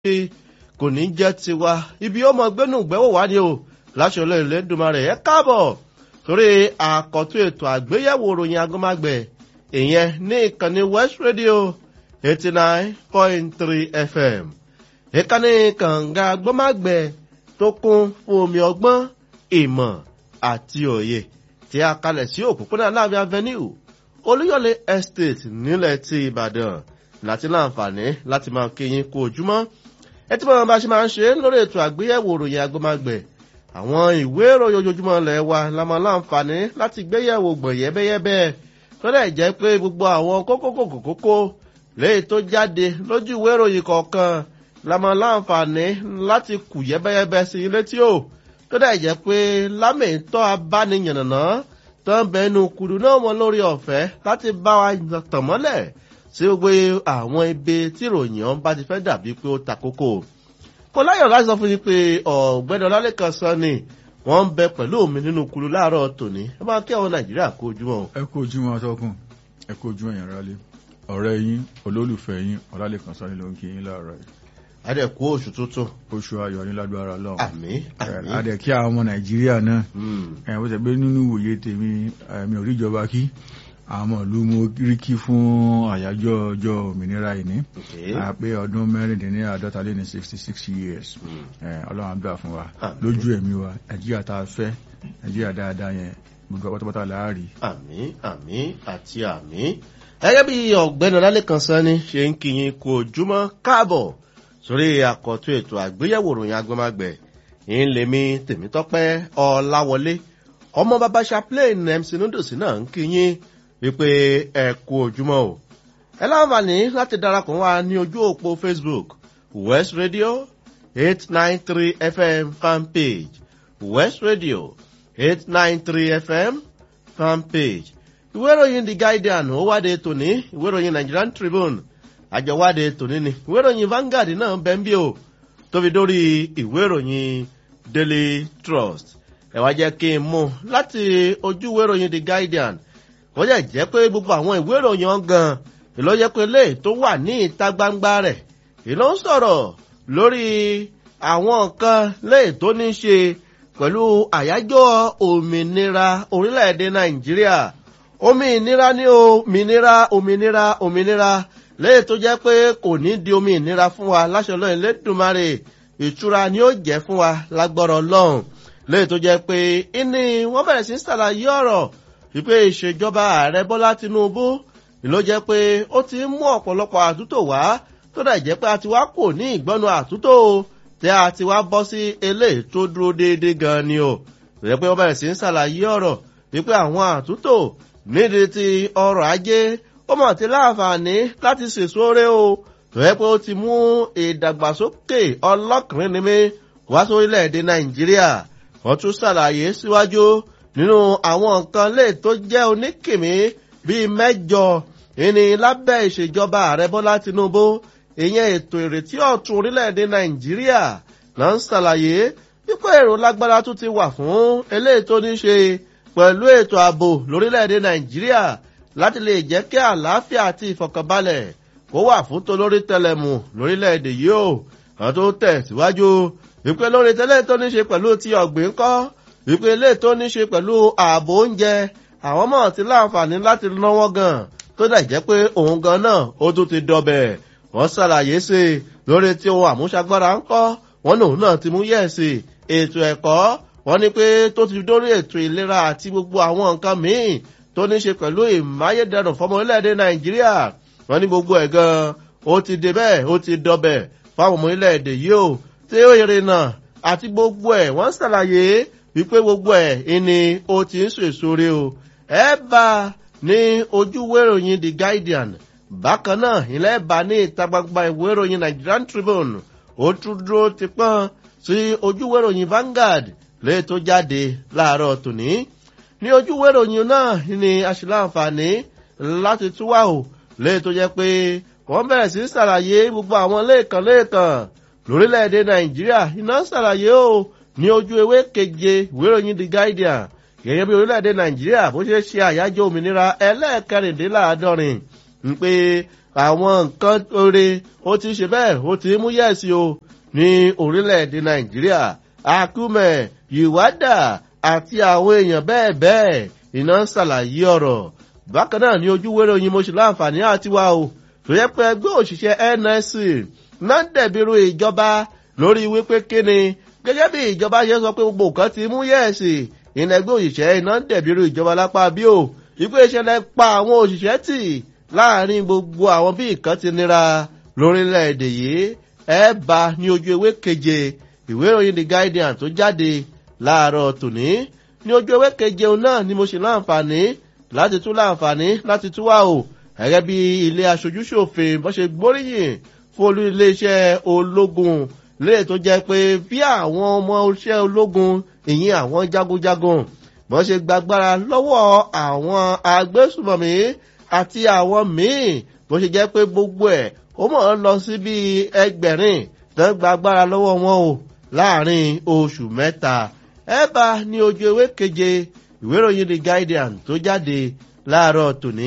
kò ní jẹ́ tiwa ibi ó mọ gbẹ́nu gbẹ́wò wá ni o láṣọ lẹ́yìn lẹ́dùnmarè ẹ káàbọ̀ torí àkọ́tún ètò àgbéyẹ̀wò ròyìn agomagbẹ̀ ìyẹn ní ìkànnì west radio eighty nine point three fm ìkànnì kànga agbọ́mágbẹ̀ tó kún fún omi ọgbọ́n ìmọ̀ àti òye tí a kalẹ̀ sí òpópónà láàbí avenue olúyọ̀lé estate nílẹ̀ ti ìbàdàn láti láǹfààní láti máa kéyìn kú ojúmọ́ ẹ tí wọn bá ṣe máa ń ṣe lórí ètò àgbéyẹ̀wò ròyìn agbọ́mágbẹ̀ àwọn ìwé ìròyìn ojoojúmọ́ ilẹ̀ wa la máa láǹfààní láti gbéyẹ̀wò gbọ̀n yẹ́bẹ́yẹ́bẹ́ tó dẹ̀ jẹ́ pé gbogbo àwọn kókókòkòkókó léyìí tó jáde lójú ìwé ìròyìn kọ̀ọ̀kan la máa láǹfààní láti kù yẹ́bẹ́yẹ́bẹ́ sí ilé tí ó tó dẹ̀ jẹ́ pé lámìtọ́ abániyànnàná tó ń bẹnu kudu náà mọ lórí ọ̀fẹ́ láti bá wa tàn mọ́lẹ̀ sí gbogbo àwọn ibi tí ìròyìn ọ̀hún bá ti fẹ́ dàbí pé ó ta kókó kò láyọ̀ láti sọ fún yín pé ọ̀gbẹ́ni ọlálẹ́kan sọ ni wọ́n ń bẹ pẹ̀lú mi nínú kulu láàárọ̀ tòní ẹ máa kí àwọn nàìjíríà kó ojúmọ́. ẹ kó ojúmọ́ atọ́kùn ẹ kó ojúmọ́ yẹn rálé ọ̀rẹ́ yín olólùfẹ́ yín ọlálẹ́kan sọ ni ló ń kí yín láàárọ̀ yìí. adẹ̀kú oṣù tuntun. oṣù ayọ̀ ní lágbára lọ́wọ́. àmì àmì. adẹ̀ kí àwọn ọmọ nàìjíríà náà ẹ̀ bó ṣe pé nínú ìwòye tèmi mi ò rí ìjọba kí àwọn ìlú mo rí kí fún àyájọ́ ọjọ́ òmìnira ìní àpé ọdún mẹ́rìndínláàdọ́ta lé ní sixty six years ọlọ́run àdúrà fún wa lójú ẹ̀mí wa nàìjíríà tá a fẹ́ nàìjíríà dáadáa yẹn gbogbo pátápátá láàárí. àmì àmì àti àmì gẹ́gẹ́ bí ọ̀gbẹ́ni ọlálẹ́kan sani ṣe ń kíyìn kú ojúmọ́ káàbọ̀ sórí àkọ́tún ètò àgbéyẹ̀wò ròyìn agbọ́mágbẹ̀ ń lèmi tèmítọ́pẹ́ ọ̀làwọlé ọmọ bàbá chaplain mc nodosi náà ń kíyìn wípé ẹ kú ojúmọ́ o ẹ láǹfààní láti darapọ̀ wá ní ojú òpó facebook west radio eight nine three fm fanpage west radio eight nine three fm fanpage ìwé ìròyìn the guardian ó wáde tòní ìwé ìròyìn nigerian tribune àjọwáde tòní ni ìwé ìròyìn vanguard náà bẹ́ ń bí o tóbi dórí ìwé ìròyìn daily trust ẹ wá jẹ́ kí n mú láti ojú ìwé ìròyìn the guardian wọ́n jẹ́ jẹ́ pé gbogbo àwọn ìwé ìròyìn ọ̀gàn ìlọ jẹ́ pé lè tó wà ní ìta gbangba rẹ̀ ìlọ ń sọ̀rọ̀ lórí àwọn nǹkan lè tó ní ṣe pẹ̀lú àyájọ́ òmìnira orílẹ̀-èdè nàìjíríà òmìnira ní òmìnira òmìnira òmìnira lè tó jẹ́ pé kò ní di òmìnira fún wa láṣọ lọ́yìn lẹ́dùnmarè ìtura ni ó jẹ́ fún wa lágbọ́rọ̀ ọlọ́run lè tó jẹ́ pé ìní wọ́n bẹ̀rẹ̀ sí ṣàlàyé ọ̀rọ̀ wípé ìṣèjọba ààrẹ bọ́lá tinubu ló jẹ́ pé ó ti ń mú ọ̀pọ̀lọpọ̀ àtúntò wá tó dà jẹ́ pé a ti wá kò ní ìgbọ́nu àtúntò tí a ti wá bọ́ sí eléyìí tó dúró déédéé gan ni o rẹ̀ pé wọ́n bẹ̀rẹ̀ sí ń ṣàlàyé ọ̀rọ̀ wípé àwọn àtúntò nídìí ti ọrọ̀ ajé ó mọ̀ ti láǹfààní láti ṣèṣore o rẹ̀ pé ó ti mú ìdàgbàsókè ọlọ́kùnrin ní mi wá sórílẹ̀-èdè nàìjíríà wọ́n tún ṣàlàyé síwájú nínú àwọn nǹkan lè tó jẹ́ oníkìmí bíi mẹ́jọ ìní lábẹ́ ìṣèjọba ààrẹ bọ́lá tinubu ìyẹn ètò ìrètí ọ̀tún orílẹ̀-èdè nàìjíríà náà ń ṣàlàyé wípé èrò lágbára tún ti wà fún eléyìí tó ní ṣe pẹ̀lú ètò ààbò lórílẹ̀-èdè nàìjíríà láti lè jẹ́ kí àlàáfíà àti ìfọkànbalẹ̀ kó wà fún tolórí tẹlẹmù lórílẹ̀-èdè yìí ó àwọn tó tẹ̀síwájú wípé lórí tẹ́lẹ̀ tó ní ṣe pẹ̀lú ti ọ̀gbìn kọ́ wípé ilé tó ní ṣe pẹ̀lú ààbò oúnjẹ àwọn mọ̀ ti láǹfààní láti náwó gan tó dà jẹ́ pé òun gan náà ó tún ti dọbẹ̀ wọ́n ṣàlàyé sí i lórí tí ohun àmúṣagbára ń kọ́ wọ́n lòun náà ti mú yẹ̀sì ètò ẹ̀kọ́ wọ́n ní pé tó ti dórí ètò ìlera àti gbogbo àwọn nǹkan míì tó ní ṣe pẹ̀lú ìmáyédẹrùn fọmọ orílẹ̀-èdè nàìjíríà wọ́n ní gbogbo ẹ̀ gan ó ti dé bẹ́ẹ̀ ó ti dọbẹ̀ fáwọn ọmọ orílẹ̀-èdè yìí ó tí ó yẹrẹ náà àti gbogbo ẹ̀ wọ́n ṣàlàyé wípé gbogbo ẹ̀ ìní o ti ń sèṣore o ẹ bá ní ojúwé ìròyìn the guardian bákan náà ilẹ̀ bá ní ìta gbangba ìwé ìròyìn nigerian tribune ó tún dúró ti pọ́n sí ojúwé ìròyìn vanguard lè tó jáde láàárọ̀ tòní ní ojúwé ìròyìn náà ní aṣèláǹfààní láti túwà o lè tó jẹ́ pé wọ́n bẹ̀rẹ̀ sí ṣàlàyé gbogbo àwọn lẹ́ẹ̀kan lẹ́ẹ̀kan lórílẹ̀‐èdè nàìjíríà iná ṣàlàyé o ní ojú ewé keje ìwé ìròyìn the guardian gẹ́gẹ́ bí orílẹ̀-èdè nàìjíríà bó ṣe ṣe àyájọ́ òmìnira ẹlẹ́ẹ̀kẹrìndínláàádọ́rin ń pé àwọn nǹkan oore ó ti ṣe bẹ́ẹ̀ ó ti mú yẹ̀sí o ní orílẹ̀-èdè nàìjíríà akúmẹ̀ ìwádà àti àwọn èèyàn bẹ́ẹ̀ bẹ́ẹ̀ iná ń ṣàlàyé ọ̀rọ̀ bákan náà ní ojúwérò yín mo ṣe láǹfààní àti wá o tó yẹ pé ẹgbẹ́ òṣìṣẹ́ nsc náà dẹ̀bìrú ìjọba lórí wípé kíni gẹ́gẹ́ bí ìjọba ṣe sọ pé gbogbo nǹkan ti mú yẹ̀sì ìnà ẹgbẹ́ òṣìṣẹ́ iná dẹ̀bìrú ìjọba lápá bí o ìpè ìṣẹ̀lẹ̀ pa àwọn òṣìṣẹ́ tì láàrin gbogbo àwọn bí nǹkan ti nira lórílẹ̀‐èdè yìí ẹ bá ní ojú ewé keje ìwé ìròyìn the guardian tó jáde láàárọ̀ tòní ní ojú ewé keje náà ni mo ṣe láǹfààní láti tún láǹfààní láti tún wá o gẹ́gẹ́ bí ilé aṣojúṣòfin bó ṣe gbóríyìn fún olú iléeṣẹ́ ológun léè tó jẹ́ pé bí àwọn ọmọ iṣẹ́ ológun ìyìn àwọn jagunjagun bó ṣe gbàgbára lọ́wọ́ àwọn agbésùmọ̀mí àti àwọn míì bó ṣe jẹ́ pé gbogbo ẹ̀ ó mọ̀ ọ́ lọ sí bí ẹgbẹ̀rin tó ń gbàgbára lọ́wọ́ wọn o láàrin oṣù mẹ́ta ẹ bá ní ojú ewé keje ìwé ìròyìn the guardian tó jáde láàárọ̀ tòní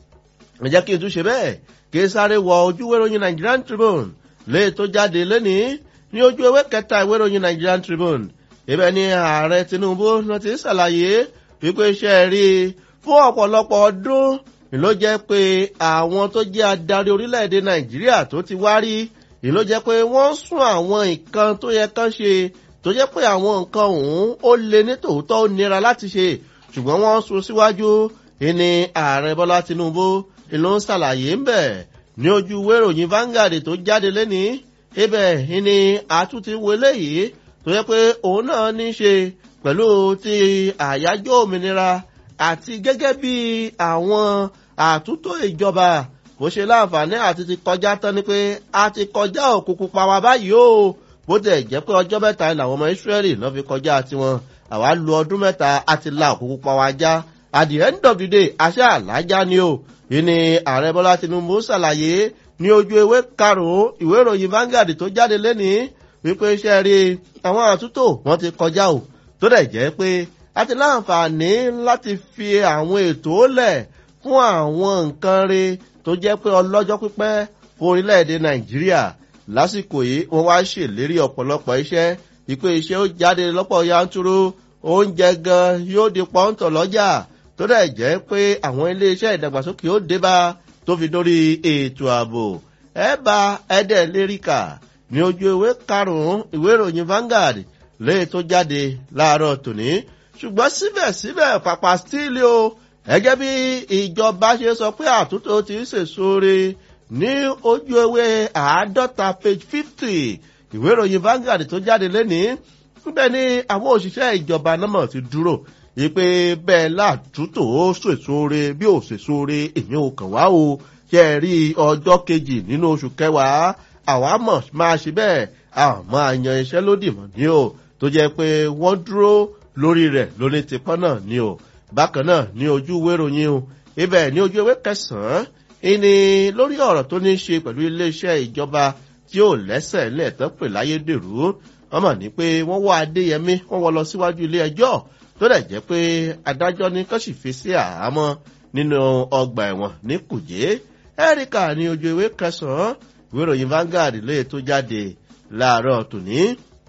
ẹ jẹ́ kí n tún ṣe bẹ́ẹ̀ kí n sáré wọ ojú ìwé ìròyìn nigerian tribune lé tó jáde lónìí ní ojú ewé kẹta ìwé ìròyìn nigerian tribune ibẹ̀ ni ààrẹ tinubu ló ti ṣàlàyé wípé iṣẹ́ rí fún ọ̀pọ̀lọpọ̀ ọdún ló jẹ́ pé àwọn tó jẹ́ adarí orílẹ̀-èdè nàìjíríà tó ti wá rí ló jẹ́ pé wọ́n sún àwọn nǹkan tó yẹ kán ṣe tó jẹ́ pé àwọn nǹkan ọ̀hún ó le ní tòótọ́ ó nira láti ṣe ṣùgbọ́n wọ́n sún síwájú ìní ààrẹ bọ́lá tinubu ló ń ṣàlàyé ń bẹ̀ ní ojú wéròyìn Vanguard tó jáde lẹ́ni ibẹ̀ ìní àtúntí wọlé yìí tó yẹ pé òun náà ní ṣe pẹ̀lú ti àyájọ́ òmìnira àti gẹ́gẹ́ bí àwọn àtúntò ìjọba bó ṣe láǹfààní àti ti kọjá tán ni pé a ti kọjá òkùnkùn pa wá báyìí o bó tẹ̀ jẹ́ pé ọjọ́ mẹ́ta làwọn ọmọ Ísírẹ́lì lọ́ fi kọjá tiwọn àwa lu ọdún mẹ́ta a ti la òkùnkùn pa wá já at the end of the day àṣẹ àlájá ni o yìí ni ààrẹ Bọ́lá Tinubu ṣàlàyé ní ojú ewé karùn-ún ìwé ìròyìn Vanguard tó jáde lẹ́nìí wípé iṣẹ́ rí àwọn àtúntò wọ́n ti kọjá o tó dẹ̀ jẹ́ pé a ti láǹfààní láti fi àwọn ètò lẹ̀ fún àwọn nǹkan rí tó jẹ́ pé ọlọ́jọ́ pípẹ́ fún orílẹ̀-èdè Nàìjíríà lásìkò yìí wọ́n wá ṣèlérí ọ̀pọ̀lọpọ̀ iṣẹ́ wípé iṣẹ́ ó jáde lọ́pọ̀ yanturu oúnjẹ gan yóò di pọ́ńtọ̀ lọ́jà tó dẹ̀ jẹ́ pé àwọn iléeṣẹ́ ìdàgbàsókè ó débá tó fi dórí ètò ààbò ẹ bá ẹdẹ léríkà ní ojú ìwé karùnún ìwé ìròyìn Vanguard léè tó jáde láàárọ̀ tòní ṣùgbọ́n síbẹ̀síbẹ̀ pàpà stíìlì o gẹ́gẹ́ bí ìjọba ṣe sọ pé àtúntò ti ń sèṣore ní ojú ewé àádọ́ta page fifty ìwé ìròyìn Vanguard tó jáde lénìí níbẹ̀ ni àwọn òṣìṣẹ́ ìjọba náà ti dúró ìpè bẹ́ẹ̀ látúntò ó sèṣore bí ò sèṣore èèyàn ò kàn wá o ṣe rí ọjọ́ kejì nínú oṣù kẹwàá àwa mọ̀ máa ṣe bẹ́ẹ̀ àmọ́ àyàn iṣẹ́ lódì mọ̀ ní o tó jẹ́ pé wọ́n dúró lórí rẹ̀ lóní tipọ́n náà ní o bákan náà ní ojú ìwé ìròyìn o ibẹ̀ ní ojú ìwé kẹsàn-án ìní lórí ọ̀rọ̀ tó ní í ṣe pẹ̀lú iléeṣẹ́ ìjọba tí ò lẹ́sẹ̀ lẹ́ẹ̀tọ́ pè láyédèrú wọ́n mọ̀ ní pé wọ́n wọ́ adéyẹmí wọ́n wọ́ lọ síwájú ilé ẹjọ́ tó dẹ̀ jẹ́ pé adájọ́ ní kán sì fi sí àhámọ́ nínú ọgbà ẹ̀wọ̀n ní kùjé ẹ́ríkà ní ojú ìwé kẹsàn-án ìwé ìròyìn Vanguard lóye tó jáde láàárọ̀ tòní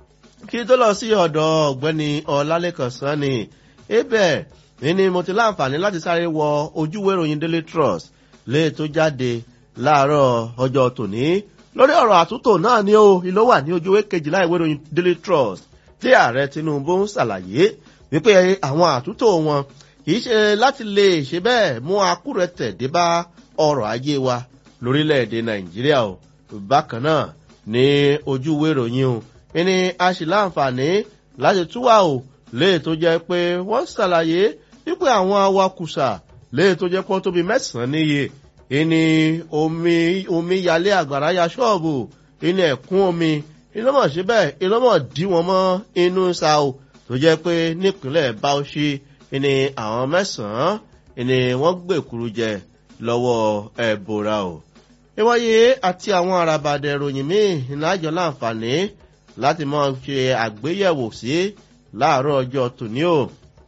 kí tó lọ sí ọ̀dọ̀ ọ̀gbẹ́ni ọlálẹ́kan sanni ibẹ̀ ní mo ti láǹfààní láti sáré wọ ojúwé ìròyìn Daily Trust lóye tó jáde láàárọ̀ ọjọ́ tòní lórí ọ̀rọ̀ àtúntò náà ni ó ìlú wà ní ojúwé kejìlá ìwé ìròyìn Daily Trust tí ààrẹ Tinubu ń ṣàlàyé wípé àwọn àtúntò wọn kìí ṣe láti lè ṣe bẹ́ẹ̀ mú akúrẹ̀tẹ̀ dé bá ọrọ̀ ajé wa lórílẹ̀‐èdè Nàìjíríà o bákan náà ní ojúwé ìròyìn o ní a sì láǹfààní láti túwà o léè tó jẹ́ pé wọ́n ṣàlàyé wípé àwọn awakùsà léè tó jẹ́ pọ́n tóbi mẹ́sàn-án níye ìní omi omi yalé àgbàrá ya ṣọ́ọ̀bù ìní ẹ̀kún omi ìlọ́mọ̀ síbẹ̀ ìlọ́mọ̀ dí wọn mọ́ inú sa o tó jẹ́ pé nípínlẹ̀ Bauchi ìní àwọn mẹ́sàn-án ìní wọ́n gbèkúrú jẹ lọ́wọ́ ẹ̀bùrà o. ìwọ́ye àti àwọn àràbàdẹ̀ ìròyìn míì ìnájọ́ láǹfààní láti máa ṣe àgbéyẹ̀wò sí láàárọ̀ ọjọ́ tòní o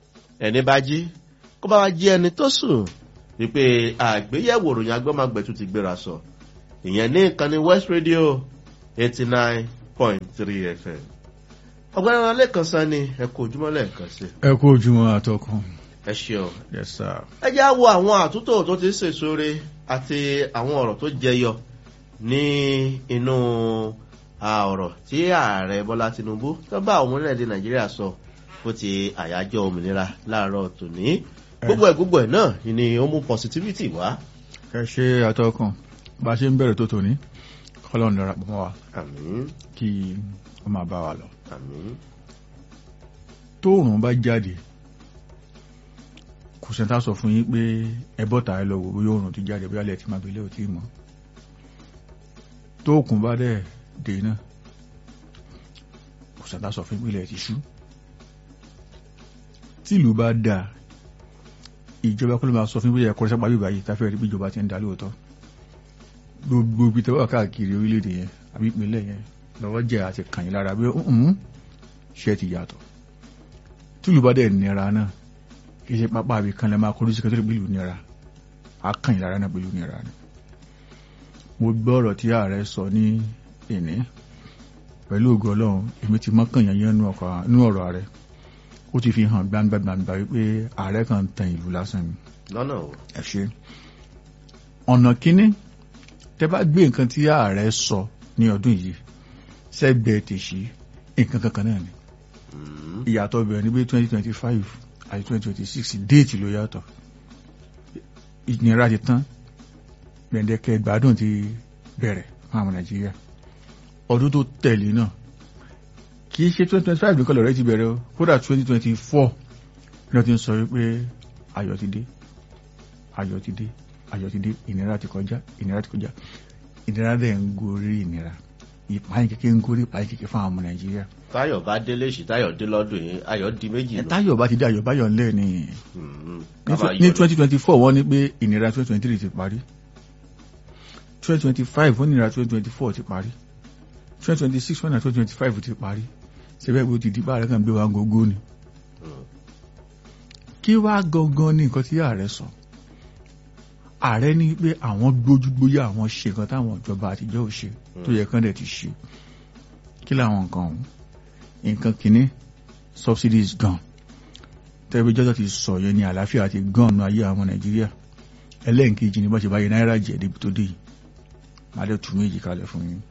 ẹni bá jí kó bá wá jí ẹni tó sùn wípé àgbéyẹ̀wò ìròyìn agbọ́magbẹ̀tù ti gbéra sọ ìyẹn ní ìkànnì west radio eighty nine point three fm ọgbẹ́ni wọn lẹ́ẹ̀kan sá ni ẹ kó ojúmọ́ lẹ́ẹ̀kan sí. ẹ kú ojúmọ́ àtọkùn. ẹ ṣeun. yes sir. ẹ já wo àwọn àtúntò tó ti ń sèṣore àti àwọn ọ̀rọ̀ tó jẹyọ ní inú ọ̀rọ̀ tí ààrẹ bọ́lá tinubu tó bá àwọn orílẹ̀-èdè nàìjíríà sọ fún ti àyájọ́ òmìnira láàárọ̀ tòní gbogbo ẹ̀ gbogbo ẹ̀ náà ni ó mú positivity wá. ẹ ṣe àtọkùn bá a ṣe ń bẹ̀rẹ̀ tó tòní kọ́lọ́n lọ́ra pọ̀ mọ́ wa àmín kí ó máa bá wa lọ. àmín tóòrùn bá jáde kò sẹ́ńtà sọ fún yín pé ẹ bọ́ta ẹ lọ wò bóyá òòrùn ti jáde bóyá lẹ́ẹ̀tì máa gbélé ò tí ì mọ́ tóòkùn bá dẹ̀ dé náà kò sẹ́ńtà sọ fún yín pé ilẹ̀ ti ṣú tìlú bá dáa ìjọba kọ́ ló máa sọ fún yín pé ẹ̀kọ́ sápá bíbá yìí táfẹ́ rí bí ìjọba ti ń dá lóòótọ́ gbogbo ibi tẹ́wọ́ káàkiri orílẹ̀-èdè yẹn àbí ìpínlẹ̀ yẹn lọ́wọ́ jẹ́ àti kàn yín lára bí ọ̀hún ṣe ti yàtọ̀ tìlú bá dẹ̀ nira náà kì í ṣe pápá àbí kan lè máa kọjú sí kẹtọ́rì pẹ̀lú nira á kàn yín lára náà pẹ̀lú nira ni. mo gbọ́ ọ̀rọ̀ tí ààrẹ sọ ní ìní pẹ̀lú ògo ọlọ́run èmi ti mọ́kàn yẹn yẹn nú ọ̀rọ̀ ààrẹ ó ti fi hàn gbangba gbangba wípé ààrẹ kan tan ìlú lásán ni. lọ́nà o. ẹ ṣe ọ̀nà kínní tẹ bá gbé nǹkan tí ààrẹ sọ ní ọdún yìí sẹ́gbẹ̀ẹ́ tèṣí nǹkan kankan náà ni ìyàtọ̀ bẹ̀rẹ̀ ní bí twenty twenty five àti twenty twenty six déètì ló yàtọ̀ ìnira ti tán gbẹ̀ndẹ̀kẹ́ ìgbádùn ti bẹ̀rẹ̀ fún àwọn nàìjíríà ọdún tó tẹ̀lé náà kì í ṣe twenty twenty five nìkan lọ́rẹ́ ti bẹ̀rẹ̀ o kódà twenty twenty four ni wọ́n ti ń sọ wípé ayọ̀ ti dé ayọ̀ ti dé ayọ̀ ti dé ìnira ti kọjá ìnira ti kọjá ìnira dẹ̀ ń gorí ìnira ìpáyín kékeré ń gorí ìpáyín kékeré fún àwọn ọmọ nàìjíríà. táyọ̀ bá délé sí táyọ̀ dé lọ́dún yìí ayọ̀ di méjì ẹ táyọ̀ bá ti dé ayọ̀ báyọ̀ ńlẹ̀ ni Mm, ní ká máa ní yọ̀ twenty twenty four wọ́n ní pé ìnira twenty twenty three ti parí twenty twenty five wọ́n ní ìnira twenty twenty four ti parí twenty twenty six wọ́n ní ìnira twenty twenty five ti parí ṣẹbẹ́ bó ti di bá ààrẹ kan gbé wa gógó ni. Mm. kí wá gangan ní nǹkan tí ààrẹ sọ ààrẹ ní pé àwọn gbójúgbóyà àwọn ṣe nǹkan táwọn ìjọba àtijọ́ ò ṣe tó yẹ kán dẹ̀ ti ṣe kí làwọn nǹkan ọ̀hún nǹkan kìíní subsidies gan tẹ́bí jọ́jọ́ ti sọ yẹn ní àlàáfíà ti gan ọ̀nà ayé àwọn nàìjíríà ẹlẹ́ǹkejì ní bá ṣe báyìí náírà jẹ́ débi tó dé yìí má dẹ̀ tún méjì kalẹ̀ fún yín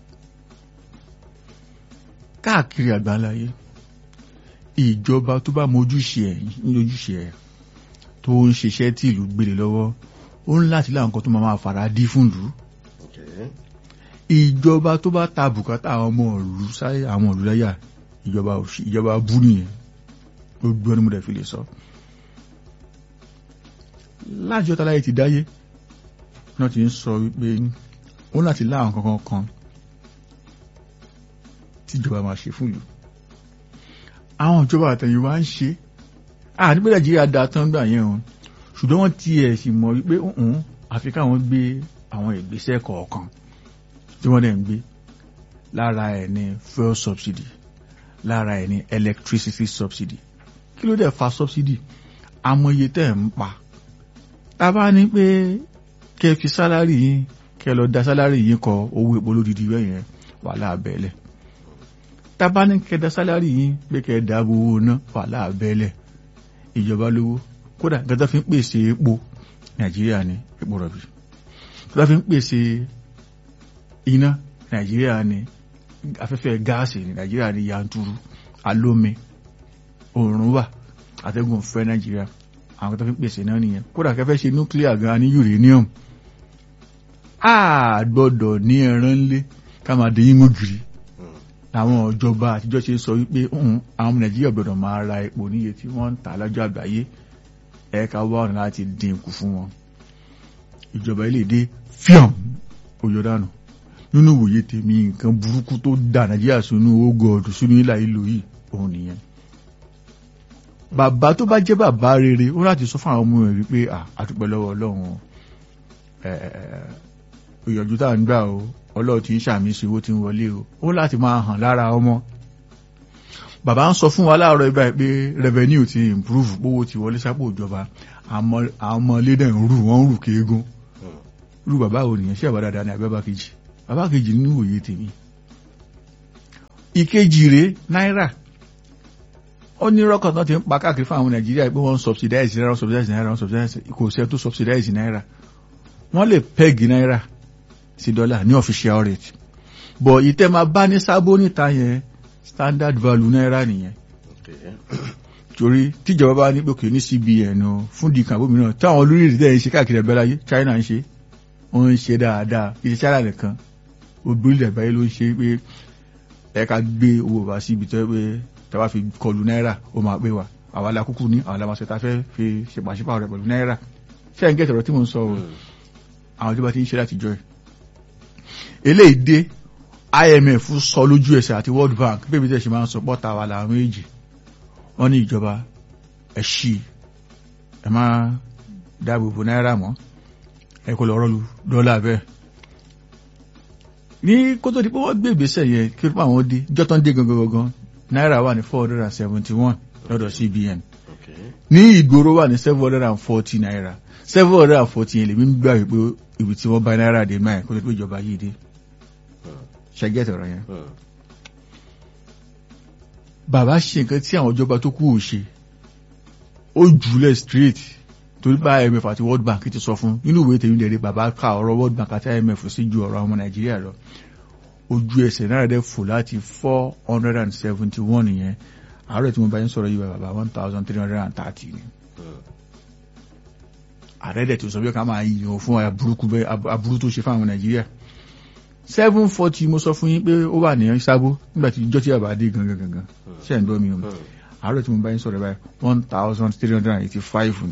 káàkiri àgbáńláyé ìjọba tó bá mojúṣe ẹ̀ lójúṣe ẹ̀ tó ń ṣiṣẹ́ tí ìlú gbélé lọ́wọ́ ó ń láti láwọn nǹkan tó máa máa fara dí fún ìlú Okay. ìjọba tó bá ta bùkátà àwọn ọmọ ìlú sáyé àwọn ìlú láyà ìjọba òṣì ìjọba bú nìyẹn gbogbo ẹni mo dẹ̀ fi lè sọ. láti ọ̀tá láyé ti dáyé náà ti ń sọ wípé ó láti láwọn kankan kan tíjọba máa ṣe fún ìlú. àwọn ìjọba àtẹ̀yìnwá ń ṣe àní pé nàìjíríà da tán gbà yẹn o ṣùgbọ́n wọ́n tiẹ̀ sì mọ̀ wípé òun àfi káwọn gbé àwọn ìgbésẹ̀ kọ̀ọ̀kan tí wọ́n dẹ̀ ń gbé lára ẹ̀ ní fuel subsidy lára ẹ̀ ní electricity subsidy kí ló dẹ̀ fa subsidy amòye tẹ̀ ń pa tá a bá ní pé kẹ́ fi sálárì yín kẹ́ lọ da sálárì yín kọ owó epo lódìdí rẹ̀ yẹn wàhálà abẹ́lẹ̀ tá a bá ní kẹ́ da sálárì yín pé kẹ́ dáàbò owó ná wàhálà abẹ́lẹ̀ ìjọba lówó kódà gẹ́gẹ́ fi ń pèsè epo nàìjíríà ní epo rọ̀bì gẹ́gẹ́ fi ń pèsè iná nàìjíríà ní afẹ́fẹ́ gáàsì ní nàìjíríà ní yanturu alómi oòrùn wà àtẹ́gùn fẹ́ nàìjíríà àwọn tó fi ń pèsè náà nìyẹn kódà kẹfẹ́ ṣe nuclear gan ní uranium a gbọ́dọ̀ ní ẹran ńlé ká máa dé yín gírí àwọn ìjọba àtijọ́ ṣe sọ wípé "Mm, àwọn ọmọ nàìjíríà gbọ́dọ̀ máa ra epo níye tí wọ́n ń tà lọ́jọ́ àgbáyé ẹ̀ka wá ọ̀nà láti dín kù fún wọn ìjọba ilé dé fíọ̀m òyò dànù nínú ìwòye tèmi nǹkan burúkú tó dà nàìjíríà sínú ogọ́ọ̀dù sínú ìlà ìlú yìí òun nìyẹn bàbá tó bá jẹ́ bàbá rere ó láti sọ fún àwọn ọmọ rẹ̀ wípé "Ah, a dúpẹ́ lọ́wọ́ ọlọ́run o. Ẹ, ẹ, ẹ, ìyànjú tá à ń gbà o ọlọ́run tí ń ṣàmì sí owó tí ń wọlé o ó láti máa hàn lára ọmọ bàbá ń sọ fún wa láàárọ̀ ibà pé revenue ti improve owó ti wọlé sápò ìjọba àmọ́ àwọn ọmọ ilé dẹ̀ ń rù wọ́n ń rù kéégún irú bàbá wo nìyẹn ṣé bàbá dáadáa ni àbí bàbá kejì bàbá kejì nínú òye tèmi ìkejì rèé náírà ó ní rọ́kàn tán ti ń pa káàkiri fún àwọn nàìjíríà pé wọ́n ń subsidize náírà wọ́n subsidize náírà wọ́n subsidize kò sẹ́ tó subsidize náírà wọ́n lè peg náírà sí dọ́là ní official rate bọ̀ ìtẹ́ máa bá ní sábó níta yẹn standard value náírà nìyẹn torí tíjọba bá ní pòkè ní cbn o fún di kàbó mìíràn táwọn olórí ìdílé ń ṣe káàkiri ẹgbẹ́láyé china ń ṣe wọ́n ń ṣe dáadáa kì í ṣe china nìkan obìnrin ẹ̀báyé ló ń ṣe pé ẹ̀ka gbé owó bá síbi tó pé tàbá fi kọlu náírà ó máa pé wa àwa la kúkú ní àwọn alamọ̀sẹ̀ ta fẹ́ fi ṣèpàṣípà rẹ̀ pẹ̀lú náírà ṣé ẹ̀ ń gẹ̀tọ̀rọ̀ tí mo ń sọ o àwọn tó bá ti ń ṣe láti jọ ẹ̀ eléyìí dé IMF sọ lójú ẹsẹ̀ àti World Bank bébí tẹ̀ ṣe máa ń sọ pọ́ta wa làwọn méjì wọ́n ní ìjọba ẹ̀ ṣí ẹ̀ máa dáàbò bo náírà mọ́ ẹ̀ kò lọ́rọ́ lu dọ́là bẹ́ẹ̀ ní kótó di pé wọ́n gbé ìgbésẹ̀ yẹn kí ló pa àwọn dé jọ́tán dé gangan gangan náírà wà ní four hundred and seventy one lọ́dọ̀ CBN ní ìgboro wà ní seven hundred and forty naira seven hundred and forty yẹn lèmi ń gbà wípé ibi tí wọ́n bá náírà dé máa kó tó pé ìjọba yìí dé ṣẹ́gẹ́tì ọ̀rọ̀ yẹn. bàbá ṣe nǹkan tí àwọn ìjọba tó kù ò ṣe ó jùlẹ̀ straight torí bá IMF àti World Bank ti sọ fún nínú ìwé tèmi lẹ́rìí bàbá ka ọ̀rọ̀ World Bank àti IMF sí ju ọ̀rọ̀ ọmọ Nàìjíríà lọ ojú ẹsẹ̀ náírà dẹ̀ fò láti four hundred and seventy one yẹn àárọ̀ tí mo bá yín sọ̀rọ̀ yìí bàbá one thousand three hundred and thirty ni ààrẹ dẹ̀ tó sọ bí ká máa yìnyín fún aburú tó ṣe fáwọn Nàìjíríà seven forty mo sọ fún yín pé ó wà ní sábó nígbà tí ìjọ tí bàbá dé gangan gangan ṣe ń dọ́ mi o àárọ̀ tí mo bá yín sọ̀rọ̀ báyìí one thousand three hundred and eighty five ni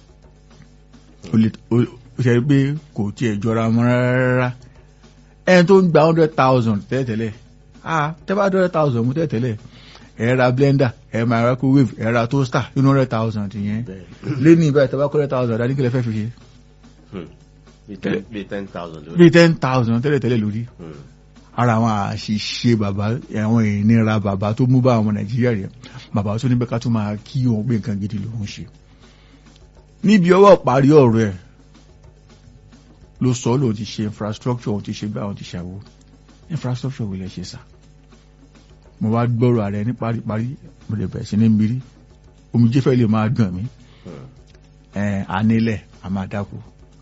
ó ṣe pé kò tiẹ̀ jọra mọ́ rárá ẹni tó ń gba hundred thousand tẹ́lẹ̀tẹ́lẹ̀ ah tẹ́ bá hundred thousand mú tẹ́lẹ̀tẹ́lẹ̀ ẹ ra blender ẹ máa microwave ẹ ra toaster inú hundred thousand yẹn lẹ́nu ìbáyìí tẹ́ bá kọ́ hundred thousand dání kílẹ̀ fẹ́ fi ṣe. bíi ten thousand lórí. bíi ten thousand tẹ́lẹ̀tẹ́lẹ̀ lórí. ara àwọn àṣìṣe bàbá àwọn ìnira bàbá tó mú bá àwọn nàìjíríà rẹ̀ bàbá tó ní bẹ́ẹ̀ ká tó máa kí òun pé nǹkan gidi lòún ṣe. níbi ọwọ́ parí ọ̀rọ̀ ẹ̀ ló sọ lóun ti ṣe infrastructure òun ti ṣe gbá òun ti ṣàwó infrastructure wílẹ̀ ṣe sà mo wá gbọ́rọ̀ ààrẹ ní paríparí mo lè bẹ̀rẹ̀ sí ní mírí omijé fẹ́ lè máa gbọ̀n mí anílẹ̀ a máa dáko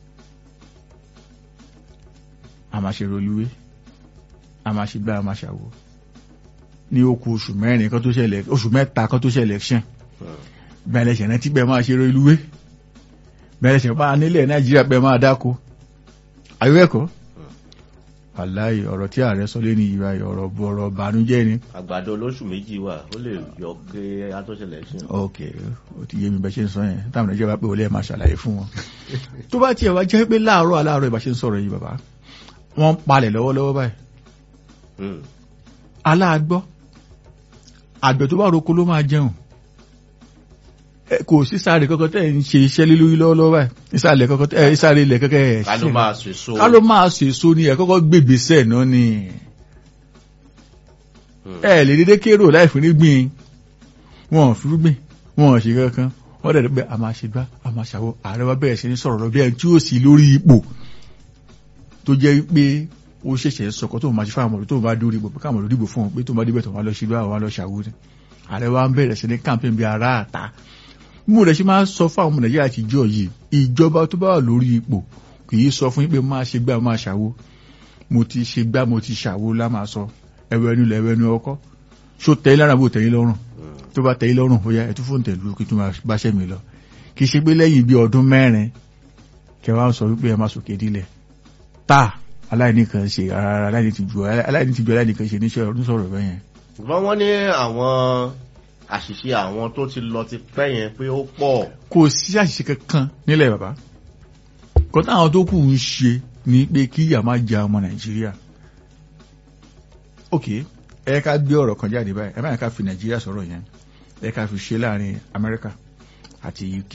a máa ṣe rolúwé a máa ṣe gbá a máa ṣàwó ní okù oṣù mẹ́rin kan tó ṣẹlẹ̀ oṣù mẹ́ta kan tó ṣẹlẹ̀ election bẹ̀rẹ̀ ṣẹ̀rẹ̀ tí bẹ́ẹ̀ máa ṣe rolúwé bẹ̀rẹ̀ ṣẹ̀rẹ̀ bá anílẹ̀ nàìjíríà bẹ́ẹ̀ máa dáko àyíwẹ̀kọ́ wàláì ọ̀rọ̀ tí ààrẹ sọ lé ní ìwà ọ̀rọ̀ bọ̀rọ̀ bànújẹ́ ni. àgbàdo olóṣù méjì wà ó lè yọ pé atọ́ṣẹlẹ̀ ṣe. ok ó ti yé mi bẹ́ẹ̀ ṣe ń sọ yẹn táwọn nàìjíríà bá pé wọlé ẹ̀ máa ṣàlàyé fún wọn. tó bá tiẹ̀ wá jẹ́ pé láàárọ̀ aláàárọ̀ ìbá ṣe ń sọ̀rọ̀ yìí bàbá wọ́n ń palẹ̀ lọ́wọ́lọ́wọ́ báyìí. aláàgbọ́ àgbẹ̀ tó bá roko ló máa jẹun kò sí sáré kankan tẹ́ ń ṣe iṣẹ́ lé lórí lọ́wọ́lọ́wọ́ báyìí ìsàlẹ̀ kankan tẹ́ ìsàlẹ̀ ilẹ̀ kankan ẹ̀ ká ló máa sọ èso. ká ló máa sọ èso ni ẹ̀ kọ́kọ́ gbègbèsẹ̀ náà ni ẹ lè dédé kérò láì fún nígbìn wọn ò fi gbìn wọn ò ṣe kankan wọn dẹ̀ pé a máa ṣe gbá a máa ṣàwọ ààrẹ wa bẹ̀rẹ̀ sí ní sọ̀rọ̀ lọ bí ẹni tí ó sì lórí ipò tó jẹ́ pé ó ṣẹ̀ṣẹ̀ sọ̀kọ́ tó máa ṣe fáwọn ọmọdé tó máa dórí ipò pé káwọn ọmọdé dìbò fún wọn pé tó máa débẹ̀ tó máa lọ ṣe gbá àwọn lọ ṣàwó ni ààrẹ wa ń bẹ̀rẹ̀ sí ní campaign bí ara àta mú rẹ̀ ṣe máa sọ fún àwọn ọmọ nàìjíríà àtijọ́ yìí ìjọba tó bá wà lórí ipò kì í sọ fún yín pé máa ṣe gbá máa ṣàwo mo ti ṣe gbá mo ti ṣàwo lá máa sọ ẹwẹ ẹnu lẹ ẹwẹ ẹnu ọkọ ṣó tẹ́yìn lára bó tẹ́yìn lọ́rùn tó bá tẹ́yìn lọ́rùn ó yá ẹtú fóònù tẹ̀lú kí tó máa báṣẹ́ mi lọ kì í ṣe pé lẹ́yìn bí ọdún mẹ́rin kẹwàá sọ wípé ẹ máa sòkè dílẹ̀ tá aláìní kan ṣe ara aláìní ti ju aláìní ti ju aláìní kan ṣe níṣẹ́ ọdún sọ̀rọ̀ bẹ́yẹn. ṣùgbọ́n wọ́n ní àwọn àṣìṣe àwọn tó ti lọ ti pẹ́ yẹn pé ó pọ̀. kò sí àṣìṣe kankan nílẹ̀ bàbá kò táwọn tó kù ń ṣe ni pé kí ìyà máa jẹ ọmọ nàìjíríà ok ẹ ká gbé ọ̀rọ̀ kan jáde báyìí ẹ máa ká fi nàìjíríà sọ̀rọ̀ yẹn ẹ ká fi ṣe láàrin amẹ́ríkà àti uk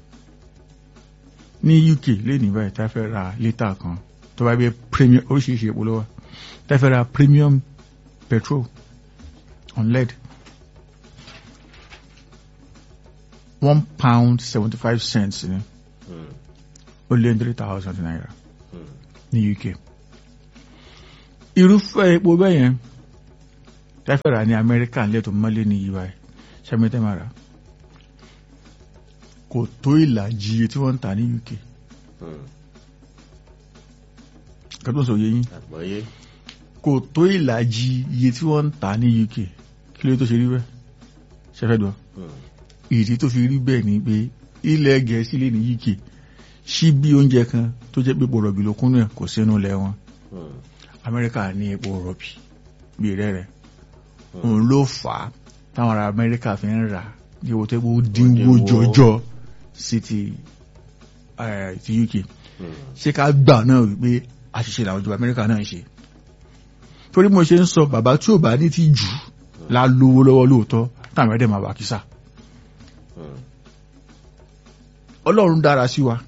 ní uk lẹ́nìí báyìí tá a fẹ́ ra lítà kan tó bá gbé premium oríṣiríṣi epo lọ́wọ́ tá a fẹ́ ra premium petrol on lead one pound seventy five cents ni ó lé three thousand naira ní UK irúfẹ́ epo bẹ́ẹ̀ yẹn tẹ́fẹ́ rà ní Amẹ́ríkà lẹ́tọ̀ mọ́lé ní UI ṣẹ́mẹ́tẹ́ máa rà kò tó ìlàjì iye tí wọ́n ń tà ní UK kẹ́tọ́ sọ yé yín àgbọ́yé kò tó ìlàjì iye tí wọ́n ń tà ní UK kí ló tó ṣe rí bẹ́ẹ̀ ṣẹ́fẹ́ dùn ìdí tó fi rí bẹ́ẹ̀ ni pé ilẹ̀ Gẹ̀ẹ́sì lè ní UK ṣí bí oúnjẹ kan tó jẹ́ pé epo rọ̀bì ló kúnnú ẹ̀ kò sínú ilẹ̀ wọn Amẹ́ríkà ní epo rọ̀bì bí rẹ̀ rẹ̀ òun ló fà á táwọn ará Amẹ́ríkà fi ń rà ní owó tó dínwó jọjọ sí ti ti UK ṣé ká gbà náà wípé àṣìṣe làwọn ìjọba Amẹ́ríkà náà ń ṣe torí mo ṣe ń sọ bàbá tí ò bá ní ti jù la lówó lọ́wọ́ lóòótọ́ táwọn ẹ̀dẹ̀ máa wà kísà Ọlọ́run dára sí wa